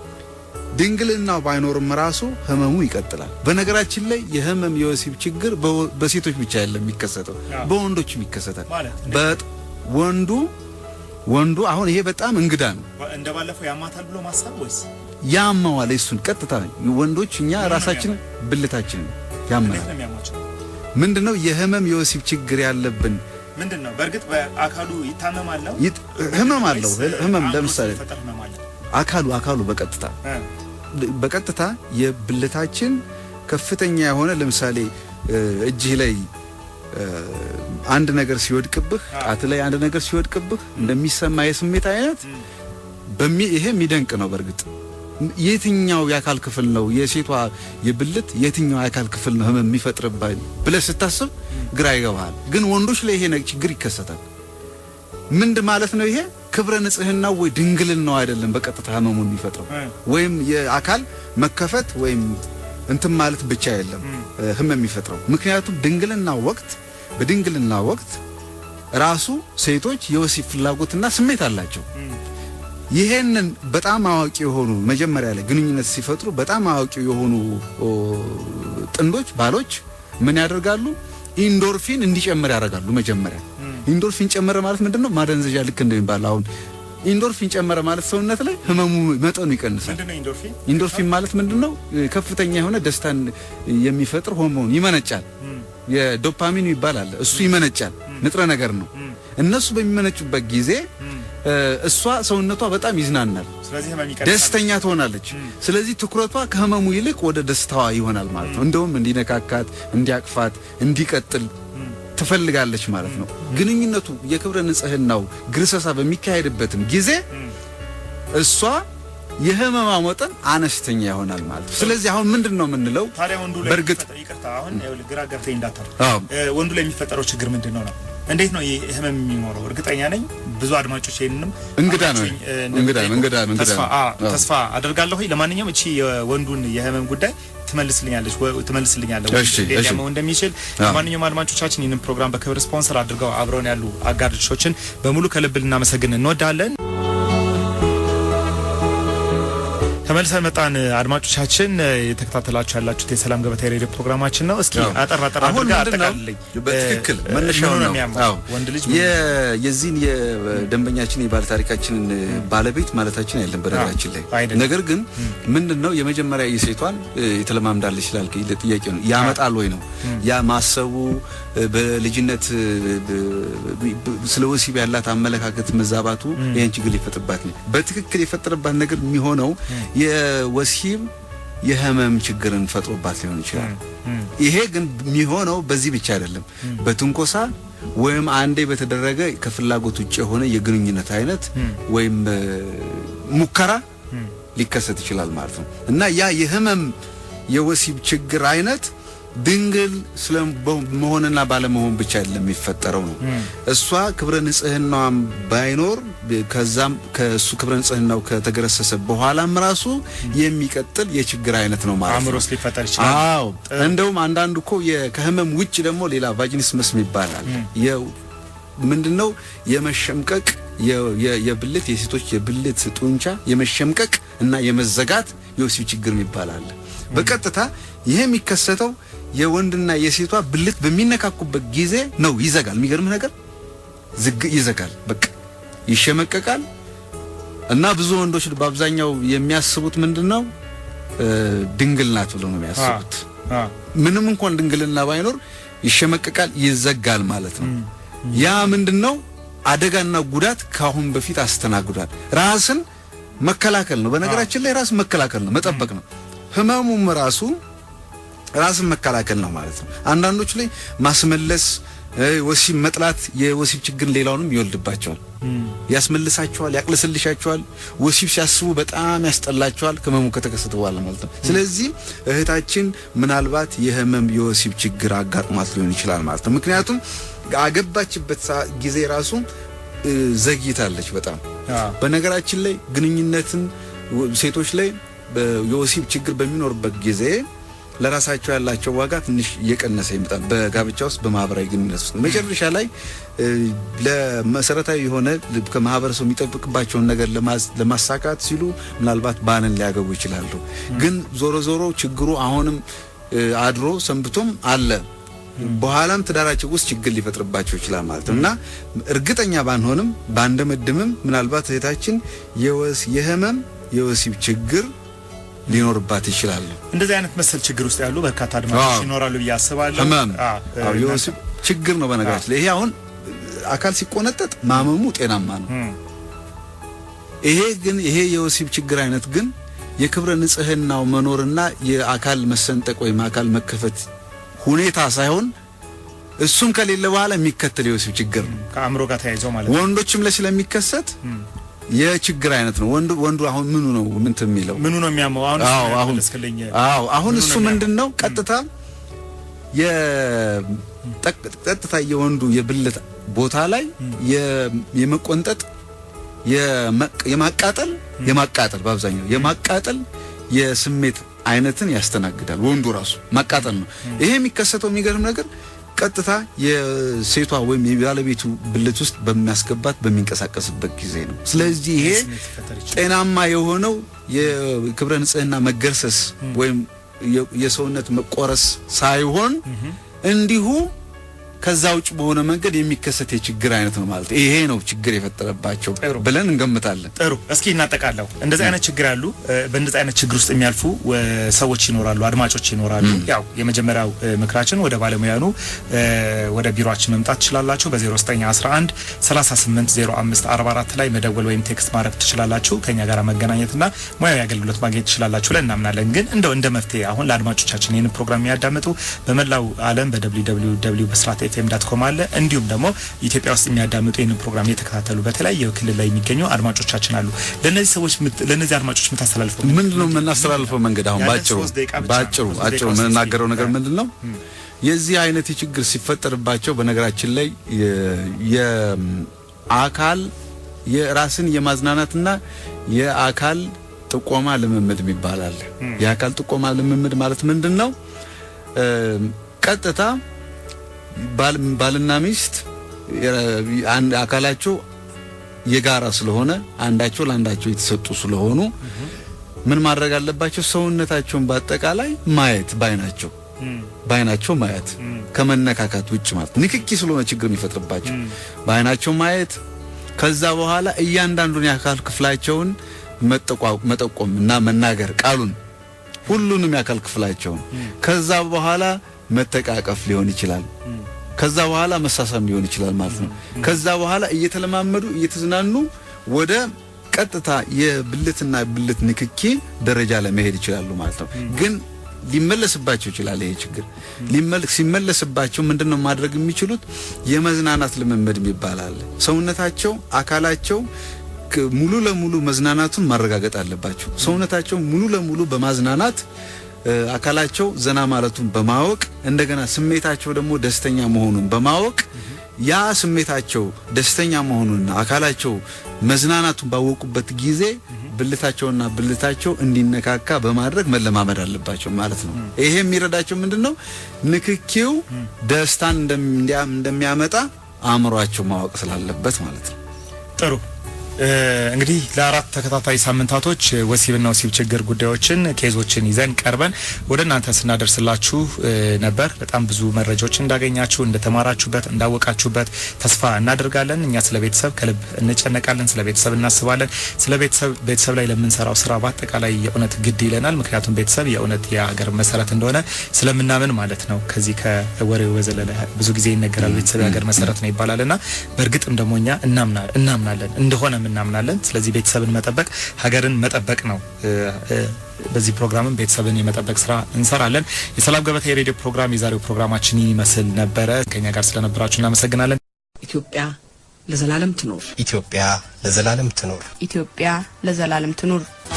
ድንግልናው ባይኖርም ራሱ ህመሙ ይቀጥላል። በነገራችን ላይ የህመም የወሲብ ችግር በወ- በሴቶች ብቻ አይደለም የሚከሰተው፣ አዎ። በወንዶችም ይከሰታል። ማለት እንደ- በጥ- ወንዱ ወንዱ አሁን ይሄ በጣም እንግዳ ነው። እንደ ባለፈው ያማታል ብሎ ማሰብ ወይስ ያመዋል። እሱን ቀጥታ ወንዶች እኛ ነው ራሳችን ብልታችን እንዴት ያመናል። ነው የሚያሟቸው? ምንድነው የህመም የወሲብ ችግር ያለብን ምንድን ነው በእርግጥ በአካሉ ይታመማል ነው ይጥ- ህመም አለው። ወይስ ህመም አእምሮ ለምሳሌ ሲፈጠር ህመም አለ? አካሉ አካሉ በቀጥታ እ፣ በቀጥታ የብልታችን ከፍተኛ የሆነ ለምሳሌ እ፣ እጅህ ላይ እ፣ አንድ ነገር ሲወድቅብህ፣ ጣት ላይ አንድ ነገር ሲወድቅብህ እንደሚሰማ የስሜት አይነት እም፣ በሚ ይሄ የሚደንቅ ነው። በእርግጥ የትኛው የአካል ክፍል ነው የሴቷ የብልት የትኛው የአካል ክፍል ነው ህመም የሚፈጥርብህ ብለህ ስታስብ ግራ ይገባሃል። ግን ወንዶች ላይ ይሄ ነገር ችግር ይከሰታል። ምንድ ማለት ነው ይሄ ክብረ ንጽህናው ወይ ድንግልናው አይደለም በቀጥታ ህመሙን የሚፈጥረው እ፣ ወይም የአካል መከፈት ወይም እንትን ማለት ብቻ የለም እም፣ እ፣ ህመም የሚፈጥረው ምክንያቱም ድንግልና ወቅት በድንግልና ወቅት ራሱ ሴቶች የወሲብ ፍላጎትና ስሜት አላቸው። እም፣ ይሄንን በጣም አዋቂ የሆኑ መጀመሪያ ላይ ግንኙነት ሲፈጥሩ በጣም አዋቂ የሆኑ ኦ፣ ጥንዶች ባሎች ምን ያደርጋሉ? ኢንዶርፊን እንዲጨምር ያደርጋሉ። መጀመሪያ እም፣ ኢንዶርፊን ጨመረ ማለት ምንድነው? ማደንዘዣ ልክ እንደሚባል አሁን ኢንዶርፊን ጨመረ ማለት ሰውነት ላይ ህመሙ መጠኑ ይቀንሳል። ምንድን ነው ኢንዶርፊን? ኢንዶርፊን ማለት ምንድነው? ከፍተኛ የሆነ ደስታን የሚፈጥር ሆርሞን ይመነጫል። እም፣ የዶፓሚን ይባላል እሱ ይመነጫል። ንጥረ ነገር ነው። እነሱ በሚመነጩበት ጊዜ እሷ ሰውነቷ በጣም ይዝናናል፣ ደስተኛ ትሆናለች። ስለዚህ ትኩረቷ ከህመሙ ይልቅ ወደ ደስታዋ ይሆናል ማለት ነው። እንደውም እንዲነካካት፣ እንዲያቅፋት፣ እንዲቀጥል ትፈልጋለች ማለት ነው። ግንኙነቱ የክብረ ንጽህናው ግርሰሳ በሚካሄድበትም ጊዜ እሷ የህመማ መጠን አነስተኛ ይሆናል ማለት ነው። ስለዚህ አሁን ምንድን ነው የምንለው? ታዲያ ወንዱ ላይ በእርግጥ ይቅርታ፣ አሁን ግራ ገብተኝ እንዳታል። አዎ ወንዱ ላይ የሚፈጠረው ችግር ምንድን ነው ነው? እንዴት ነው ይህ ህመም የሚኖረው? እርግጠኛ ነኝ ብዙ አድማጮች ይህንንም እንግዳ ነው አብራችሁኝ፣ እ, እንግዳ ነው እንግዳ ነው እንግዳ ተስፋ ነው። አ- አዎ። ተስፋ አደርጋለሁ። ለማንኛውም እቺ የወንዱን የህመም ጉዳይ ትመልስልኛለች ወ- ትመልስልኛለህ ወይ? እሺ፣ እንዴት እሺ። ሊያመው እንደሚችል አዎ። ለማንኛውም አድማጮቻችን ይህንን ፕሮግራም በክብር ስፖንሰር አድርገው አብረውን ያሉ አጋር ድርጅቶችን በሙሉ ከልብ ልናመሰግን እንወዳለን። ተመልሰን መጣን። አድማጮቻችን የተከታተላችሁ ያላችሁት የሰላም ገበታ የሬዲዮ ፕሮግራማችን ነው። እስኪ አዎ። አጠር አጠር አሁን አድርገህ ምንድን ነው? አጠቃልልኝ። በትክክል እ, መነሻው ምኑ ነው ነው። የሚያመው? አዎ። ወንድ ልጅ ምኑ ነው? የ- የዚህን የደንበኛችን የባለ ታሪካችንን ባለቤት ማለታችን አይደለም በነገራችን ላይ አይደለም። ነገር ግን ምንድን ነው የመጀመሪያ የሴቷን እ, የተለማምዳለች ይችላል ጥያቄ ነው ያመጣል ወይ ነው ያ ማሰቡ እ, በልጅነት እ, ብ- ብ- ስለ ወሲብ ያላት አመለካከት መዛባቱ ይህን ችግር ሊፈጥርባት ነው በትክክል የፈጠረባት ነገር የሚሆነው የወሲብ የህመም ችግርን ፈጥሮባት ሊሆን ይችላል ይሄ ግን የሚሆነው በዚህ ብቻ አይደለም። በትንኮሳ ወይም አንዴ በተደረገ ከፍላጎት ውጭ የሆነ የግንኙነት አይነት ወይም እ, ሙከራ ሊከሰት ይችላል ማለት ነው እና ያ የህመም የወሲብ ችግር አይነት ድንግል ስለ መሆንና ባለመሆን ብቻ አይደለም የሚፈጠረው ነው። እሷ ክብረ ንጽህናዋም ባይኖር ከዛም ከእሱ ክብረ ንጽህናው ከተገረሰሰ በኋላም ራሱ የሚቀጥል የችግር አይነት ነው ማለት አእምሮ ነው። ውስጥ ሊፈጠር ይችላል። አዎ እንደውም አንዳንዱ እኮ የ- ከህመም ውጭ ደግሞ ሌላ ቫጂኒስመስ ይባላል። የ- ምንድነው የመሸምቀቅ የ- የ- የብልት የሴቶች የብልት ጡንቻ የመሸምቀቅ እና የመዘጋት የወሲብ ችግር ይባላል። በቀጥታ ይሄ የሚከሰተው የወንድና የሴቷ ብልት በሚነካኩበት ጊዜ ነው። ይዘጋል። የሚገርምህ ነገር ዝግ ይዘጋል። በቃ ይሸመቀቃል። እና ብዙ ወንዶች በአብዛኛው የሚያስቡት ምንድነው እ፣ ድንግል ናት ብለው ነው የሚያስቡት። አ፣ ምንም እንኳን ድንግልና ባይኖር ይሸመቀቃል፣ ይዘጋል ማለት ነው። ያ ምንድነው አደጋና ጉዳት ከአሁን በፊት አስተናግዷል። ራስን መከላከል ነው። በነገራችን ላይ ራስን መከላከል ነው፣ መጠበቅ ነው። ህመሙም ራሱ ራስን መከላከል ነው ማለት ነው። አንዳንዶች ላይ ማስመለስ፣ እ፣ ወሲብ መጥላት የወሲብ ችግር ሌላውንም ይወልድባቸዋል። ያስመልሳቸዋል፣ ያቅለሰልሻቸዋል። ወሲብ ሲያስቡ በጣም ያስጠላቸዋል ህመሙ ከተከሰተ በኋላ ማለት ነው። ስለዚህ እህታችን ምናልባት የህመም የወሲብ ችግር አጋጥሟት ሊሆን ይችላል ማለት ነው። ምክንያቱም አገባችበት ሰዓ- ጊዜ ራሱ እ፣ ዘግይታለች በጣም አ፣ በነገራችን ላይ ግንኙነትን ወ- ሴቶች ላይ በ- የወሲብ ችግር በሚኖርበት ጊዜ ለራሳቸው ያላቸው ዋጋ ትንሽ እየቀነሰ ይመጣል። በጋብቻ ውስጥ በማህበራዊ ግንኙነት ውስጥ መጨረሻ ላይ እ፣ ለመሰረታዊ የሆነ ል- ከማህበረሰቡ የሚጠብቅባቸውን ነገር ለማዝ- ለማሳካት ሲሉ ምናልባት ባልን ሊያገቡ ይችላሉ። ግን ዞሮ ዞሮ ችግሩ አሁንም እ፣ አድሮ ሰንብቶም አለ። በኋላም ትዳራቸው ውስጥ ችግር ሊፈጥርባቸው ይችላል ማለት ነው እና እርግጠኛ ባንሆንም ባንደመድምም ምናልባት እህታችን የወስ የህመም የወሲብ ችግር ሊኖርባት ይችላል። እንደዚህ አይነት መሰል ችግር ውስጥ ያሉ በርካታ አድማጮች አዎ። ይኖራሉ ብዬ አስባለሁ። ህመም አ፣ አዎ፣ እ፣ የወሲብ ችግር ነው። በነገራችን ላይ ይሄ አሁን አካል ሲቆነጠጥ ማመሙ ጤናማ ነው። እም፣ ይሄ ግን ይሄ የወሲብ ችግር አይነት ግን የክብረ ንጽህናው መኖርና የአካል መሰንጠቅ ወይም አካል መከፈት ሁኔታ ሳይሆን እሱም ከሌለ በኋላ የሚከተል የወሲብ ችግር ነው። ከአእምሮ ጋር ተያይዘው ማለት ነው። ወንዶችም ላይ ስለሚከሰት የችግር አይነት ነው። ወንዱ ወንዱ አሁን ምኑ ነው ምንት የሚለው ምኑ ነው የሚያመው? አሁን አዎ እሱን አሁን መለስክልኝ። አዎ አሁን ምኑ እሱ ነው የሚያመው? ምንድን ነው ቀጥታ የጠቅ- ቀጥታ የወንዱ የብልት ቦታ ላይ የ- የመቆንጠጥ የመቅ- የማቃጠል የማቃጠል በአብዛኛው የማቃጠል የስሜት አይነትን ያስተናግዳል። ወንዱ ራሱ ማቃጠል ነው። ይሄ የሚከሰተው የሚገርም ነገር ቀጥታ የሴቷ ወይም የባለቤቱ ብልት ውስጥ በሚያስገባት በሚንቀሳቀስበት ጊዜ ነው። ስለዚህ ይሄ ስሜት ሊፈጠር ይችላል። ጤናማ የሆነው የክብረ ንጽህና መገርሰስ ወይም የ- የሰውነት መቆረስ ሳይሆን እንዲሁ ከዛ ውጭ በሆነ መንገድ የሚከሰት የችግር አይነት ነው ማለት ነው። ይሄ ነው ችግር የፈጠረባቸው ጥሩ። ብለን እንገምታለን። ጥሩ እስኪ እናጠቃለው። እንደዚህ አይነት ችግር ያሉ እ፣ በእንደዚህ አይነት ችግር ውስጥ የሚያልፉ እ፣ ሰዎች ይኖራሉ፣ አድማጮች ይኖራሉ። ያው የመጀመሪያው እ፣ ምክራችን ወደ ባለሙያኑ እ፣ ወደ ቢሮአችን መምጣት ትችላላችሁ። በ0911 380544 ላይ መደወል ወይም ቴክስት ማድረግ ትችላላችሁ። ከኛ ጋር መገናኘትና ሙያዊ አገልግሎት ማግኘት ትችላላችሁ ብለን እናምናለን። ግን እንደው እንደ መፍትሄ አሁን ለአድማጮቻችን ይህን ፕሮግራም የሚያዳምጡ በመላው ዓለም በwww ብስራት ኤፍኤም ዳት ኮም አለ እንዲሁም ደግሞ ኢትዮጵያ ውስጥ የሚያዳምጡ ይህንን ፕሮግራም እየተከታተሉ በተለያየ ክልል ላይ የሚገኙ አድማጮቻችን አሉ። ለእነዚህ ሰዎች ምት- ለእነዚህ አድማጮች የምታስተላልፈው ምንድን ነው የምናስተላልፈው መንገድ አሁን ያለን ባጭሩ ሶስት ደቂቃ ብቻ ባጭሩ ነው። ሶስት አጭሩ ደቂቃ ውስጥ የምንናገረው እስኪ- ነገር ምንድን ነው? የዚህ አይነት ችግር ሲፈጠርባቸው በነገራችን ላይ የ- የአካል የራስን የማዝናናትና የአካል ጥቆማ ልምምድ የሚባል አለ። የአካል ጥቆማ ልምምድ ማለት ምንድን ነው? እ፣ ቀጥታ ባል- ባልና ሚስት የ- አንድ አካላቸው የጋራ ስለሆነ አንዳቸው ለአንዳቸው የተሰጡ ስለሆኑ ምን ማድረግ አለባቸው? ሰውነታቸውን በአጠቃላይ ማየት ባይናቸው በአይናቸው ማየት ከመነካካት ውጭ ማለት ንክኪ ስለሆነ ችግር የሚፈጥርባቸው በአይናቸው ማየት ከዛ በኋላ እያንዳንዱን የአካል ክፍላቸውን መጠቋ- መጠቆም እና መናገር ቃሉን ሁሉንም የአካል ክፍላቸውን ከዛ በኋላ መተቃቀፍ ሊሆን ይችላል። ከዛ በኋላ መሳሳም ሊሆን ይችላል ማለት ነው። ከዛ በኋላ እየተለማመዱ እየተዝናኑ ወደ ቀጥታ የብልትና ብልት ንክኪ ደረጃ ላይ መሄድ ይችላሉ ማለት ነው። ግን ሊመለስባቸው ይችላል። ይሄ ችግር ሊመል- ሲመለስባቸው ምንድነው ማድረግ የሚችሉት? የመዝናናት ልምምድ የሚባል አለ። ሰውነታቸው አካላቸው ክ- ሙሉ ለሙሉ መዝናናቱን ማረጋገጥ አለባቸው። ሰውነታቸው ሙሉ ለሙሉ በማዝናናት እ፣ አካላቸው ዘና ማለቱን በማወቅ እንደገና ስሜታቸው ደግሞ ደስተኛ መሆኑን በማወቅ ያ ስሜታቸው ደስተኛ መሆኑንና አካላቸው መዝናናቱን ባወቁበት ጊዜ ብልታቸውና ብልታቸው እንዲነካካ በማድረግ መለማመድ አለባቸው ማለት ነው። ይሄ የሚረዳቸው ምንድን ነው? ንክኪው ደስታን እንደሚ- እንዲያ- እንደሚያመጣ አእምሯቸው ማወቅ ስላለበት ማለት ነው። ጥሩ እ፣ እንግዲህ ለአራት ተከታታይ ሳምንታቶች ወሲብና ወሲብ ችግር ጉዳዮችን ኬዞችን ይዘን ቀርበን ወደ እናንተ ስናደርስላችሁ እ፣ ነበር። በጣም ብዙ መረጃዎች እንዳገኛችሁ፣ እንደተማራችሁበት፣ እንዳወቃችሁበት ተስፋ እናደርጋለን። እኛ ስለ ቤተሰብ ከልብ እንጨነቃለን፣ ስለ ቤተሰብ እናስባለን። ስለ ቤተሰብ ቤተሰብ ላይ ለምንሰራው ስራ በአጠቃላይ የእውነት ግድ ይለናል። ምክንያቱም ቤተሰብ የእውነት የሀገር መሰረት እንደሆነ ስለምናምን ማለት ነው። ከዚህ ከወሬው በዘለለ ብዙ ጊዜ ይነገራል ቤተሰብ የሀገር መሰረት ነው ይባላል እና በእርግጥም ደግሞ እኛ እናምና- እናምናለን እንደሆነ እናምናለን። ስለዚህ ቤተሰብን መጠበቅ ሀገርን መጠበቅ ነው። እ፣ እ፣ በዚህ ፕሮግራምም ቤተሰብን የመጠበቅ ስራ እንሰራለን። የሰላም ገበታ የሬዲዮ ፕሮግራም የዛሬው ፕሮግራማችን ይመስል ነበረ። ከኛ ጋር ስለነበራችሁ እናመሰግናለን። ኢትዮጵያ ለዘላለም ትኖር። ኢትዮጵያ ለዘላለም ትኖር። ኢትዮጵያ ለዘላለም ትኑር።